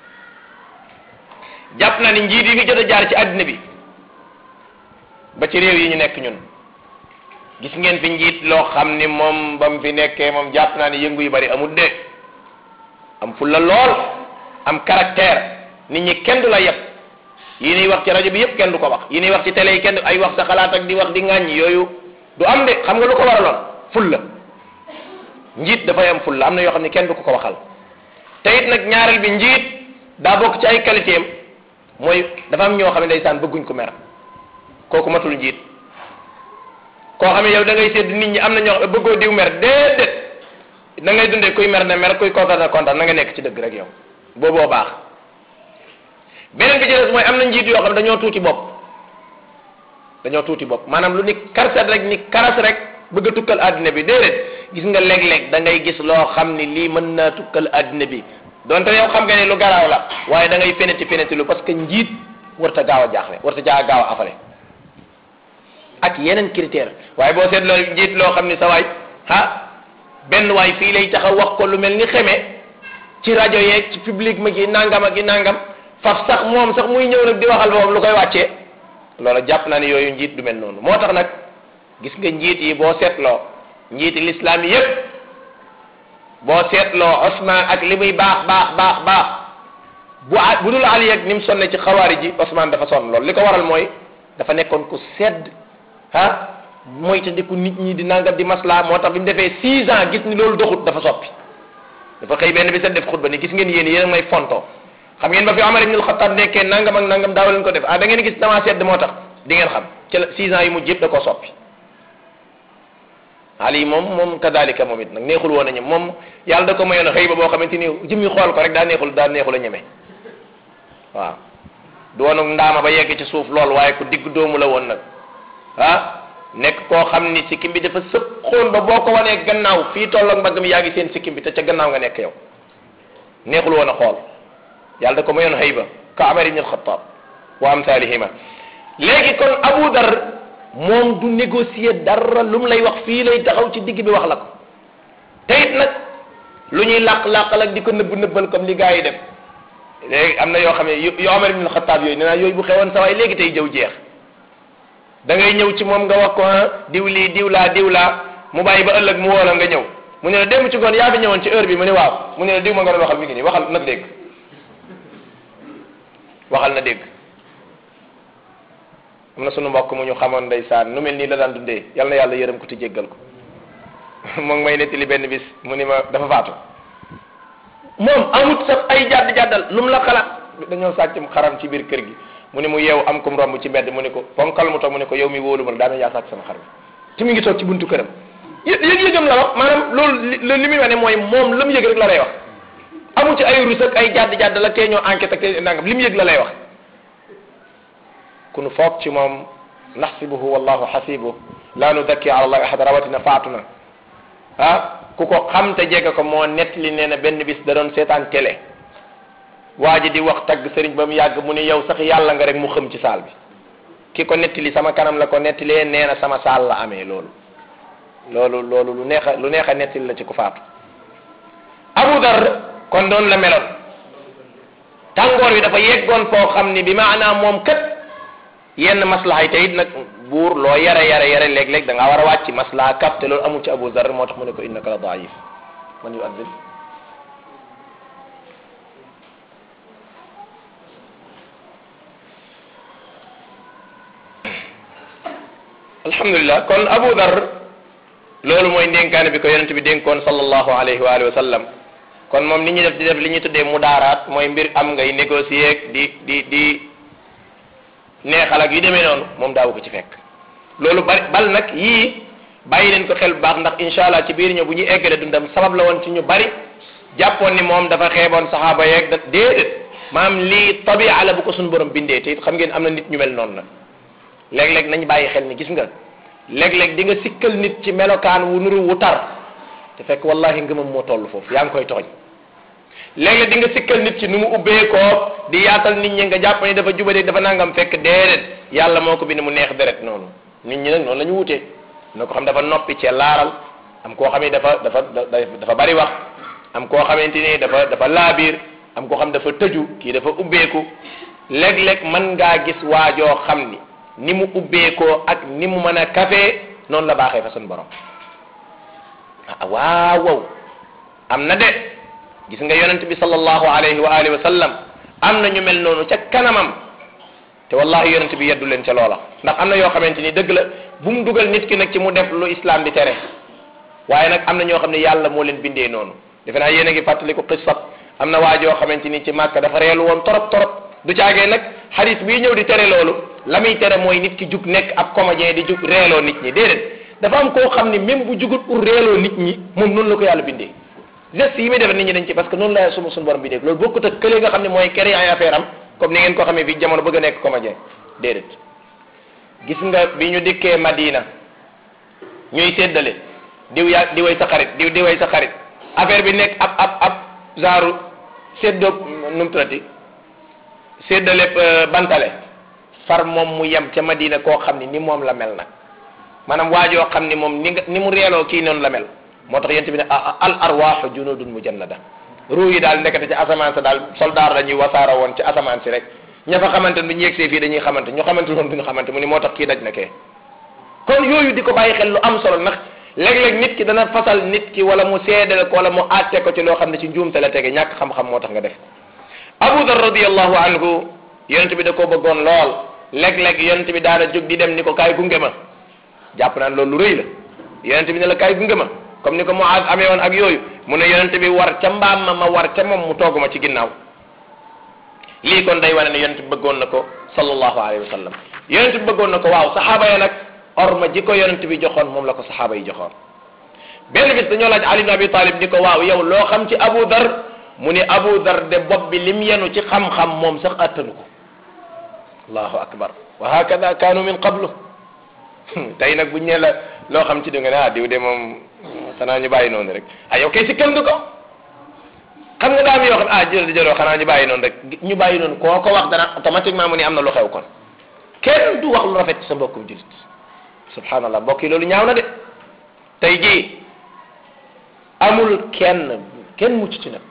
jàpp na ni njiit yi fi jot a jaar ci àddina bi ba ci réew yi ñu nekk ñun gis ngeen fi njiit loo xam ni moom ba mu fi nekkee moom jàpp naa ni yëngu yu bari amul de am fulla lool am caractère nit ñi kenn du la yeb yi ñuy wax ci rajo bi yëpp kenn du ko wax yi ñuy wax ci télé yi kenn ay wax sa xalaat ak di wax di ŋàññi yooyu du am de xam nga lu ko waraloon fulla njiit dafay am fulla am na yoo xam ne kenn du ko ko waxal te it nag ñaareel bi njiit daa bokk ci ay qualité am mooy dafa am ñoo xam ne ndeysaan bëgguñ ko mer kooku matul njiit koo xam ne yow da ngay sédd nit ñi am na ñoo xam ne bëggoo diw mer déedéet da ngay dundee kuy mer ne mer kuy kontaan na kontaan na nga nekk ci dëgg rek yow booboo baax beneen bi ci des mooy am na njiit yoo xam ne dañoo tuuti bopp dañoo tuuti bopp maanaam lu ni karset rek ni karas rek bëgg a tukkal àddina bi déedéet gis nga léeg-léeg da ngay gis loo xam ni lii mën naa tukkal àddina bi donte yow xam nga ne lu garaaw la waaye da ngay feneti feneti lu parce que njiit warta gaaw a jaaxle warta jaa gaaw a afale ak yeneen critère waaye boo seetloo njiit loo xam ni sa waay ah benn waay fii lay taxaw wax ko lu mel ni xeme ci rajo yeeg ci public ma gi nangam ak gi nangam faf sax moom sax muy ñëw nag di waxal boobu lu koy wàccee loolu jàpp naa ne yooyu njiit du mel noonu moo tax nag gis nga njiit yi boo seetloo njiiti lislaam yi yépp boo seetloo Osman ak li muy baax baax baax baax bu a bu dul Ali ak ni mu sonne ci xawaari ji Osman dafa sonn loolu li ko waral mooy dafa nekkoon ku sedd ah mooy te ku nit ñi di nangam di masla moo tax bi mu defee six ans gis ni loolu doxut dafa soppi dafa xëy benn bi sa def xutba ni gis ngeen yéen yéen a may fonto xam ngeen ba fi Omar ibn al-Khattab nekkee nangam ak nangam daaw leen ko def ah da ngeen gis dama sedd moo tax di ngeen xam ci la six ans yi mujj yëpp da koo soppi Ali moom moom kadalika moom it nag neexul woon a ñem moom yàlla da ko mayoon xëy ba boo xamante ni jëmmi xool ko rek daa neexul daa neexul a ñeme waaw du woon ndaama ba yegg ci suuf lool waaye ku digg doomu la woon nag ah nekk koo xam ni sikkim bi dafa sëpp xool ba boo ko wanee gannaaw fii toll ak mbagg mi yaa ngi seen sikkim bi te ca gannaaw nga nekk yow neexul woon a xool yàlla da ko mayoon xëy ba ka Umar ibn al-Khattab wa amsalihima léegi kon Abu Dar moom du négocier dara lu mu lay wax fii lay taxaw ci digg bi wax la ko te it nag lu ñuy làq-làqal ak di ko nëbb nëbbal comme li gars yi def léegi am na yoo xam ne yu Omar ibn Khattab yooyu nee naa yooyu bu xewoon sa waay léegi tey jëw jeex da ngay ñëw ci moom nga wax ko diw lii diw laa diw laa mu bàyyi ba ëllëg mu woola nga ñëw mu ne la dem ci ngoon yaa fi ñëwoon ci heure bi mu ne waaw mu ne la diw ma nga doon waxal mi ngi nii waxal nag dégg waxal na dégg am na sunu mbokk mu ñu xamoon ndeysaan nu mel nii la daan dundee yal na yàlla yërëm ko te jéggal ko moom may nettali benn bis mu ni ma dafa faatu moom amut sax ay jàdd jàddal lu mu la xalaat dañoo sàcc xaram ci biir kër gi mu ne mu yeewu am kum romb ci mbedd mu ne ko ponkal mu toog mu ne ko yow mi wóolu ma la daana yaa sàcc sama xar bi te mu ngi toog ci buntu këram yë yëg yëgam la wax maanaam loolu li li muy wane mooy moom la mu yëg rek la lay wax amu ci ay rus ak ay jàdd jàdd la tee ñoo enquête ak nangam li mu yëg la lay wax kunu foog ci moom naxsibuhu wallahu xasibuhu laa nu dakki ala allahi ahad rawatina faatu na ah ku ko xam te jege ko moo nettali nee na benn bis da doon seetaan télé waa ji di wax tagg sëriñ ba mu yàgg mu ne yow sax yàlla nga rek mu xëm ci saal bi ki ko nettali sama kanam la ko nettalee nee na sama saal la amee loolu loolu loolu lu neex a lu neex a nettali la ci ku faatu Abu Dar kon doon la meloon tàngoor wi dafa yeggoon foo xam ni bi maanaam moom kat yenn maslaha yi te it nag buur loo yare yare yare léeg-léeg da ngaa war a wàcc maslaha kap te loolu amul ci Abu Dar moo tax mu ne ko innaka la daif man yu addil alhamdulilah kon Abu Dar loolu mooy ndénkaane bi ko yonent bi dénkoon sallallahu alayhi wa alihi wa sallam kon moom li ñuy def di def li ñuy tuddee mudaaraat mooy mbir am ngay négocier di di di neexal ak yu demee noonu moom daawu ko ci fekk loolu bari bal nag yii bàyyi leen ko xel bu baax ndax incha allah ci biir ñëw bu ñuy eggale dundam sabab la woon ci ñu bari jàppoon ni moom dafa xeeboon saxaaba yeeg da déedéet maam lii tabia la bu ko suñu borom bindee te it xam ngeen am na nit ñu mel noonu nag léeg-léeg nañ bàyyi xel ni gis nga léeg-léeg di nga sikkal nit ci melokaan wu nuru wu tar te fekk wallahi ngëmam moo toll foofu yaa ngi koy tooñ léeg-léeg di nga sikkal nit ci nu mu ubbee koo di yaatal nit ñi nga jàpp ni dafa jubade dafa nangam fekk déedéet yàlla moo ko bind mu neex deret noonu nit ñi nag noonu la ñu wutee na ko xam dafa noppi cee laaral am koo xam ne dafa dafa dafa bari wax am koo xamante ni dafa dafa laabiir am koo xam dafa tëju kii dafa ubbeeku léeg-léeg mën ngaa gis waajoo xam ni ni mu ubbeekoo ak ni mu mën a kafee noonu la baaxee fa sun borom ah waaw wow am na de gis nga yonent bi sallallahu alayhi wa alihi wa sallam am na ñu mel noonu ca kanamam te wallahi yonent bi yeddu leen ca loola ndax am na yoo xamante ni dëgg la bu mu dugal nit ki nag ci mu def lu islam di tere waaye nag am na ñoo xam ne yàlla moo leen bindee noonu defe naa yéen a ngi fàttaliku qissat am na waajoo xamante ni ci màkk dafa reelu woon torop torop du caagee nag xadis bii ñëw di tere loolu la muy tere mooy nit ki jug nekk ab comédien di jug reeloo nit ñi déedéet dafa am koo xam ni même bu jugut pour reeloo nit ñi moom noonu la ko yàlla bindee geste yi muy def nit ñi dañ ci parce que noonu la suma suñu borom bindee loolu bokkut ak kële nga xam ne mooy kere ay affaire am comme ni ngeen ko xamee fii jamono bëgg a nekk comédien déedéet gis nga bi ñu dikkee Madina ñuy séddale diw yaa di way sa xarit diw di way sa xarit affaire bi nekk ab ab ab genre séddoo nu mu tuddati séddale bantale far moom mu yem ca Madina koo xam ni ni moom la mel nag maanaam waajoo xam ni moom ni nga ni mu reeloo kii noonu la mel moo tax yent bi ne al arwaaxu junudun mujannada ruu yi daal nekkate ci asamaan sa daal soldaar la ñuy wasaara woon ci asamaan si rek ña fa xamante ne bu ñu yegsee fii dañuy xamante ñu xamante woon duñu xamante mu ni moo tax kii daj na kee kon yooyu di ko bàyyi xel lu am solo ndax léeg-léeg nit ki dana fasal nit ki wala mu seedal ko wala mu àtte ko ci loo xam ne ci njuumte la tege ñàkk xam-xam moo tax nga def Abu Dar radiyallahu anhu yonent bi da koo bëggoon lool léeg-léeg yonent bi daana jóg di dem ni ko kaay gunge ma jàpp naan loolu lu rëy la yonent bi ne la kaay gunge ma comme ni ko Muaaz amee woon ak yooyu mu ne yonent bi war ca mbaam ma ma war ca moom mu togg ma ci ginnaaw lii kon day wane ne yonent bi bëggoon na ko sallallahu alayhi wa sallam yonent bi bëggoon na ko waaw saxaaba ya nag orma ji ko yonent bi joxoon moom la ko saxaaba yi joxoon benn bis dañoo laaj Ali ibn Abi Talib ni ko waaw yow loo xam ci Abu Dar mu ni Abu Dar de bopp bi lim yenu ci xam-xam moom sax attanu ko allahu akbar wa hakada kaanu min qablu tey nag buñ nee la loo xam ci di nga ne ah diw de moom xanaa ñu bàyyi noonu rek ah yow kay si kenn du ko xam nga daam yoo xam ah jël jëloo xanaa ñu bàyyi noonu rek ñu bàyyi noonu koo ko wax dana automatiquement mu ni am na lu xew kon kenn du wax lu rafet ci sa mbokkum julit subhanallah mbokk yi loolu ñaaw na de tey jii amul kenn kenn mucc ci nag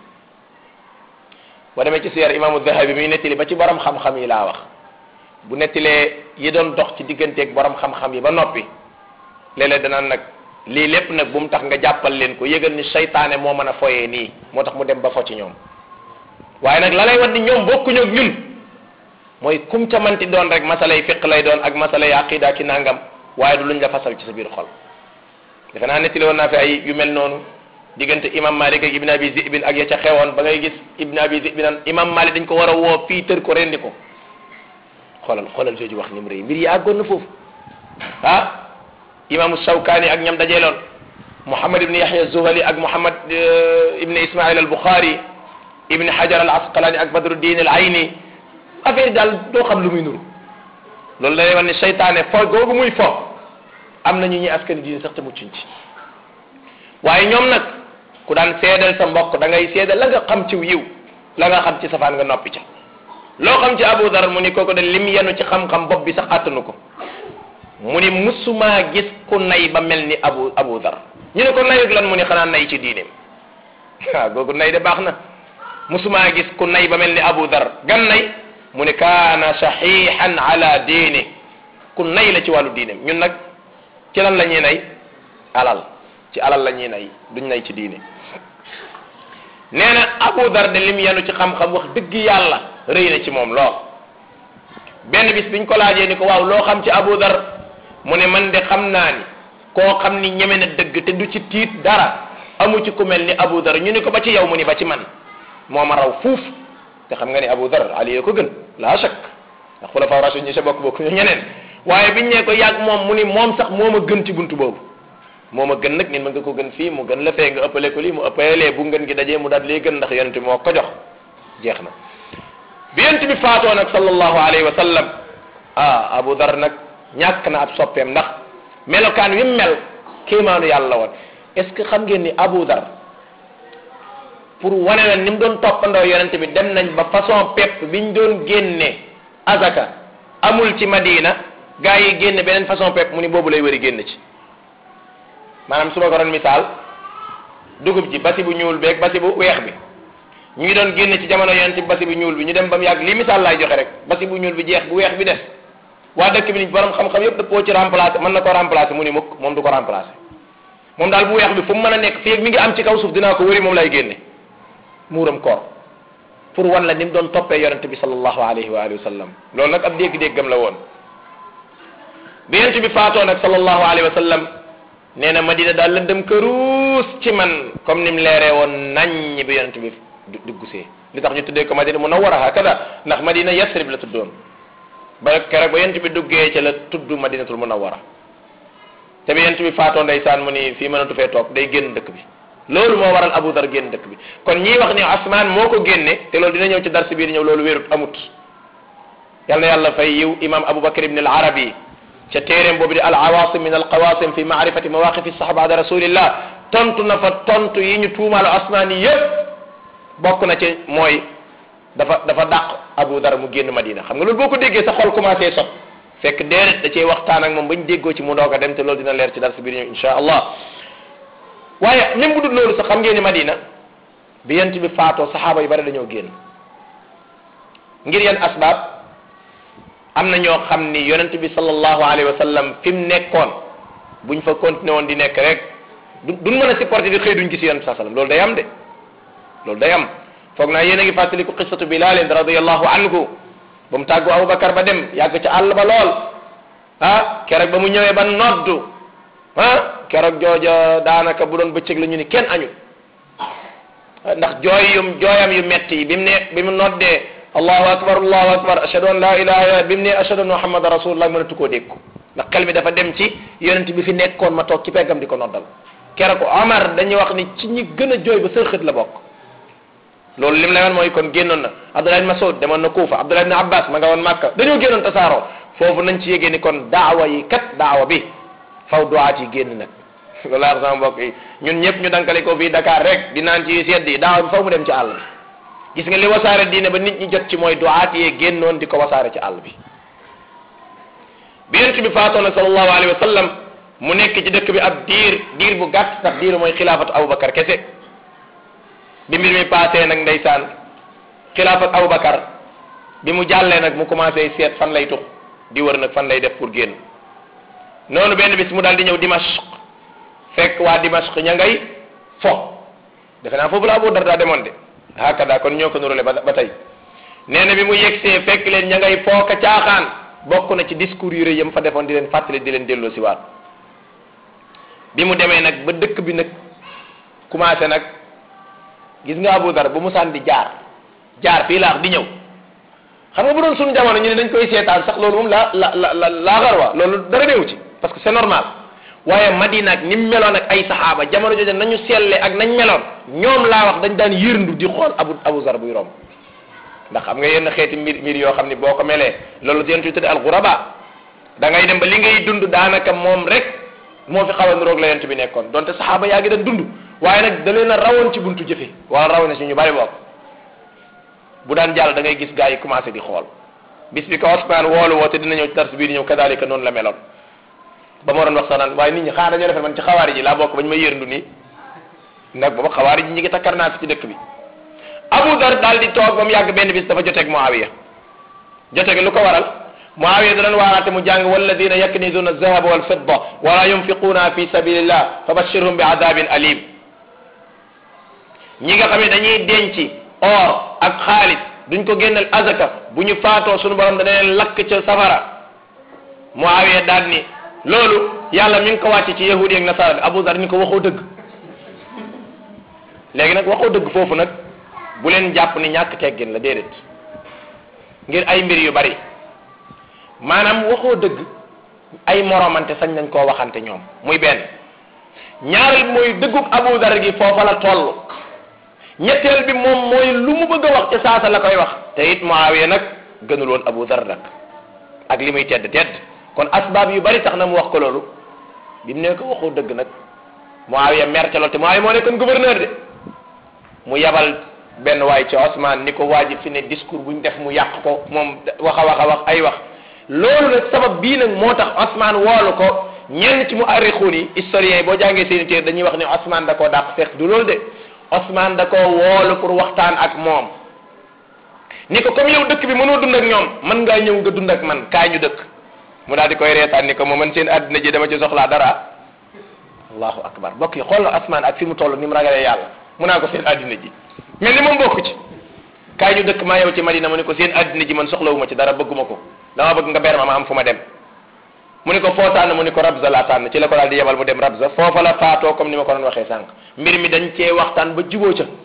boo demee ci siyar imaamu Dahabi muy nettali ba ci borom xam-xam yi laa wax bu nettilee yi doon dox ci digganteeg borom xam-xam yi ba noppi léeg-léeg danaan nag lii lépp nag bu mu tax nga jàppal leen ko yëgal ni seytaane moo mën a foyee nii moo tax mu dem ba fo ci ñoom waaye nag la lay wan ni ñoom bokkuñu ak ñun mooy kum ca manti doon rek masalay fiq lay doon ak masalay aqida ki nangam waaye du luñ la fasal ci sa biir xol defe naa nettali woon naa fi ay yu mel noonu diggante imam malik ak ibn abi zibin ak ya ca xewoon ba ngay gis ibn abi zibin naan imam malik dañ ko war a woo fii tër ko rendi ko xoolal xoolal jooju wax ni mu rëy mbir yi àggoon na foofu ah imaamu Shawkaani ak ñam dajeeloon Muhammad ibn Yahya Zuhali ak Muhammad ibn Ismail al Bukhari ibn Hajar al Asqalani ak Badruddin al Ayni affaire daal doo xam lu muy nuru loolu lay wan ne seytaane fo googu muy fo am na ñu ñuy askan diine sax te muccuñ ci waaye ñoom nag ku daan seedal sa mbokk da ngay seedal la nga xam ci yiw la nga xam ci safaan nga noppi ca loo xam ci Abu Dar mu ni kooku de lim yenu ci xam-xam bopp bi sax attanu ko mu ni musuma gis ku nay ba mel ni abu abu dar ñu ne ko nay ak lan mu ni xanaa nay ci diineem waaw googu nay de baax na musuma gis ku nay ba mel ni abu dar gan nay mu ni kaana saxiixan ala diini ku nay la ci wàllu diineem ñun nag ci lan la ñuy nay alal ci alal la ñuy nay duñ nay ci diine nee na abu dar de lim yenu ci xam-xam wax dëgg yàlla rëy na ci moom lool benn bis biñ ko laajee ni ko waaw loo xam ci abu dar mu ne man de xam naa ni koo xam ni ñeme na dëgg te du ci tiit dara amu ci ku mel ni Abu Dar ñu ni ko ba ci yow mu ni ba ci man moo ma raw fuuf te xam nga ni Abu Dar Ali ko gën la shak ndax xulafa rasul ñi sa bokk bokk ñu ñeneen waaye biñ ne ko yàgg moom mu ni moom sax moo ma gën ci buntu boobu moo ma gën nag nit mën nga ko gën fii mu gën la fee nga ëppale ko lii mu ëppalee bu ngeen gi dajee mu daal lee gën ndax yonent bi moo ko jox jeex na bi yonent bi faatoo nag sallallahu alayhi wa sallam ah Abu Dar nag ñàkk na ab soppeem ndax melokaan wi mu mel kéemaanu yàlla woon est-ce que xam ngeen ni Abu Dar pour wane na ni mu doon toppandoo yonent bi dem nañ ba façon pepp biñ doon génne azaka amul ci Madina gaa yi génne beneen façon pepp mu ni boobu lay wëri génn ci maanaam su ma ko doon misaal dugub ji basi bu ñuul beeg basi bu weex bi ñu ngi doon génn ci jamono yonent bi basi bu ñuul bi ñu dem ba mu yàgg lii misaal laay joxe rek basi bu ñuul bi jeex bu weex bi des waa dëkk bi ni borom xam-xam yëpp dëppoo ci remplacer mën na ko remplacer mu ni mukk moom du ko remplacer moom daal bu weex bi fu mu mën a nekk fii mi ngi am ci kaw suuf dinaa ko wëri moom lay génne muuram koor pour wan la ni mu doon toppee yonent bi sallallahu alayhi wa alihi wa sallam loolu nag ab dégg-déggam la woon bi yonent bi faatoo nag sallallahu alayhi wa sallam nee na madina daal lëndëm këruus ci man comme ni mu leeree woon naññ bi yonent bi dugg see li tax ñu tuddee ko madina munawwara hakada ndax madina yasrib la tuddoon ba keroog ba yent bi duggee ca la tudd madinatul munawwara te bi yent bi faatoo ndeysaan mu ni fii mënatu fee toog day génn dëkk bi loolu moo waral Abu Dar génn dëkk bi kon ñii wax ni Asmaan moo ko génne te loolu dina ñëw ci dars biir ñëw loolu wérut amut yal na yàlla fay yiw imam Abu Bakr ibn al Arabi ca téeréem boobu di al awasim min al qawasim fi maarifati mawaqifi sahaba rasulillah tontu na fa tontu yi ñu tuumaalu Asmaan yi yëpp bokk na ci mooy dafa dafa dàq Abu Dar mu génn Madina xam nga loolu boo ko déggee sa xol commencé sot fekk déedéet da cee waxtaan ak moom bañ déggoo ci mu doog a dem te loolu dina leer ci dars biir ñëw insha allah waaye même bu dul loolu sax xam ngeen ni Madina bi yent bi faatoo saxaaba yu bari dañoo génn ngir yan asbaab am na ñoo xam ni yonent bi sallallahu alayhi wa sallam fi mu nekkoon buñ fa continué woon di nekk rek du duñ mën a supporter di xëy duñ gis yonent saa sallam loolu day am de loolu day am foog naa yéen a ngi fàttaliku qissatu Bilal radiyallahu anhu ba mu tàggu Abubakar ba dem yàgg ca àll ba lool ah keroog ba mu ñëwee ba noddu ah keroog jooja daanaka bu doon bëccëg la ñu ni kenn añu ndax jooy yum jooyam yu metti yi bi mu ne bi mu noddee allahu akbar allahu akbar ashhadu an la ilaha illa bi mu ne ashhadu anna muhammadan rasulullah mënatu koo dégg ko ndax xel mi dafa dem ci yonent bi fi nekkoon ma toog ci peggam di ko noddal keroog Omar dañuy wax ni ci ñi gën a jooy ba sërxët la bokk loolu lim la woon mooy kon génnoon na Abdullah ibn Mas'ud demoon na Kuufa Abdullah ibn Abbas ma nga woon Makka dañoo génnoon tasaaroo foofu nañ ci yégée ni kon daawa yi kat daawa bi faw duwaat yi génn nag loolu laa sama mbokk yi ñun ñëpp ñu dankale ko fii Dakar rek di naan ci sedd yi daawa bi faw mu dem ci àll bi gis nga li wasaare diine ba nit ñi jot ci mooy duwaat yee génnoon di ko wasaare ci àll bi bi yonent bi faatoo na sallallahu alayhi wa sallam mu nekk ci dëkk bi ab diir diir bu gàtt ndax diir mooy xilaafatu Abubakar kese bi mbir mi paasee nag ndeysaan xilaafat Abubakar bi mu jàllee nag mu commencé seet fan lay tux di wër nag fan lay def pour génn noonu benn bis mu daal di ñëw Dimashq fekk waa Dimashq ña ngay fo defe naa foofu la Abu Darda demoon de hakada kon ñoo ko nurale ba ba tey nee na bi mu yegsee fekk leen ña ngay foo ka caaxaan bokk na ci discours yu rëy yam fa defoon di leen fàttali di leen delloo si waat bi mu demee nag ba dëkk bi nag commencé nag gis nga Abu Dar bu mu saan di jaar jaar fii laax di ñëw xam nga bu doon suñu jamono ñu ne dañ koy seetaan sax loolu moom la la la la laaxar wa loolu dara néew ci parce que c'est normal waaye Madina ak ni mu meloon ak ay saxaaba jamono jooju nañu selle ak nañ meloon ñoom laa wax dañ daan yërndu di xool Abu Abu Zar buy romb ndax xam nga yenn xeeti mbir mbir yoo xam ni boo ko melee loolu yéen tuuti al ghuraba da ngay dem ba li ngay dund daanaka moom rek moo fi xaw a niroog la yent bi nekkoon donte saxaaba yaa ngi doon dund waaye nag da leen a rawoon ci buntu jëfe wala raw na si ñu bari bokk bu daan jàll da ngay gis gars yi commencé di xool bis bi ko Osman woolu woote dina ñëw ci dars bii di ñëw kadalika noonu la meloon ba ma doon wax sax naan waaye nit ñi xaar dañoo defal man ci xawaari ji laa bokk bañ ma yërndu nii nag booba xawaari ji ñi ngi takkar naa fi ci dëkk bi Abu Dar daal di toog ba mu yàgg benn bis dafa joteeg Muawiya joteeg lu ko waral Muawiya da doon waaraate mu jàng walladina yaknizuna alzahaba walfidda wala yunfiquna fi sabilillah fabashirhum bi adabin alim ñi nga xam ne dañuy denc or ak xaalis duñ ko génnal azaka bu ñu faatoo suñu borom dana leen lakk ca safara Muawiya daal ni loolu yàlla mi ngi ko wàcce ci yahudi ak nasara bi Abu Dar ni ko waxoo dëgg léegi nag waxoo dëgg foofu nag bu leen jàpp ni ñàkk teggin la déedéet ngir ay mbir yu bari maanaam waxoo dëgg ay moromante sañ nañ koo waxante ñoom muy benn ñaareel mooy dëggug Abu Dar gi foofa la toll ñetteel bi moom mooy lu mu bëgg a wax ca saasa la koy wax te it Muawiya nag gënul woon Abu Dar nag ak li muy tedd tedd kon asbaab yu bari tax na mu wax ko loolu bi mu ne ko waxoo dëgg nag Muawiya mer ca loolu te Muawiya moo nekkoon gouverneur de mu yabal benn waay ci Osman ni ko waajib fi ne discours bu ñu def mu yàq ko moom wax a wax a wax ay wax loolu nag sabab bii nag moo tax Osman woolu ko ñenn ci mu arrixuun yi historiens yi boo jàngee seeni téere dañuy wax ni Osman da koo dàq fekk du loolu de Osman da koo woolu pour waxtaan ak moom ni ko comme yow dëkk bi mënoo dund ak ñoom mën ngaa ñëw nga dund ak man kaay ñu dëkk mu daal di koy reetaan ni ko mo man seen àddina ji dama ci soxlaa dara allahu akbar bokk yi xool na Osman ak fi mu toll ni mu ragalee yàlla mu naa ko seen àddina ji mel ni moom bokku ci kaay ñu dëkk maa yow ci Madina mu ne ko seen àddina ji man soxlawuma ci dara bëgguma ko dama bëgg nga ber ma ma am fu ma dem mu ne ko foo tànn mu ne ko Rabza laa tànn ci la ko daal di yebal mu dem Rabza foofa la faatoo comme ni ma ko doon waxee sànq mbir mi dañ cee waxtaan ba juboo ca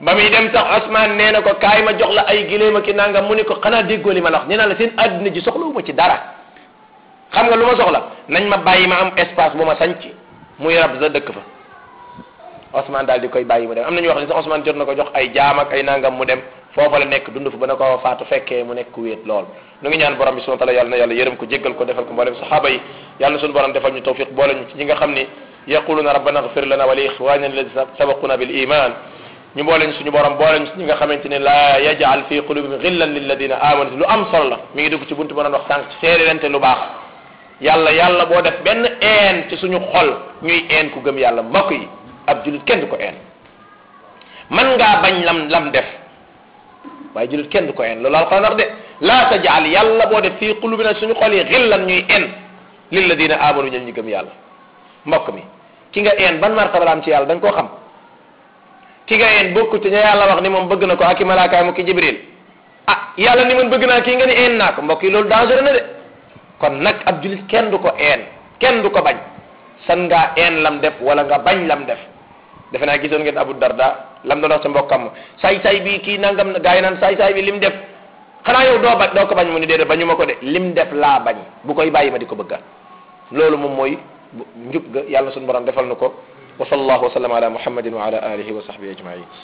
ba muy dem sax Ousmane nee na ko kaay ma jox la ay gileema ki nangam mu ni ko xanaa déggoo li ma la wax nee naa la seen àddina ji soxlawuma ci dara xam nga lu ma soxla nañ ma bàyyi ma am espace bu ma sanc muy rab sa dëkk fa Ousmane daal di koy bàyyi mu dem am na ñu wax ni sax Ousmane jot na ko jox ay jaam ak ay nangam mu dem foofa la nekk dund fa ba na ko faatu fekkee mu nekk wéet lool nu ngi ñaan borom bi subhanahu wa taala yàlla na yàlla yërëm ko jéggal ko defal ko mboolem saxaaba yi yàlla na suñu borom defal ñu tawfiq boole ñu ci ñi nga xam ni yaquluna rabbana ighfir lana wa li ikhwanina alladhina sabaquna bil iman ñu boole ñu suñu borom boole ñu ñi nga xamante ne la yaj'al fi qulubihim ghillan lilladina amanu lu am solo la mi ngi dugg ci buntu ma doon wax sànq seere lente lu baax yàlla yàlla boo def benn een ci suñu xol ñuy een ku gëm yàlla mbokk yi ab julit kenn du ko een man ngaa bañ lam lam def waaye julit kenn du ko een loolu alquran wax de la tajal yàlla boo def fii qulubina suñu xol yi xillan ñuy en lilladina amanu ñen ñu gëm yàlla mbokk mi ki nga een ban martaba la am ci yàlla da nga koo xam ki nga een bokku ci ña yàlla wax ni moom bëgg na ko ak i malaakaay mu ki jibril ah yàlla ni man bëgg naa kii nga ni een naa ko mbokk yi loolu dangereux na de kon nag ab julit kenn du ko een kenn du ko bañ san ngaa een lam def wala nga bañ lam def defe naa gisoon ngeen Abu Darda lam doon wax sa mbokkam saay saay bi kii nangam na gaa yi naan saay saay bi lim def xanaa yow doo ba doo ko bañ mu ni déedéet bañu ma ko de lim def laa bañ bu koy bàyyi ma di ko bëgga loolu moom mooy njub ga yàlla suñu borom defal na ko wa sallallahu wa sallam ala muhammadin wa ala alihi wa sahbihi ajmain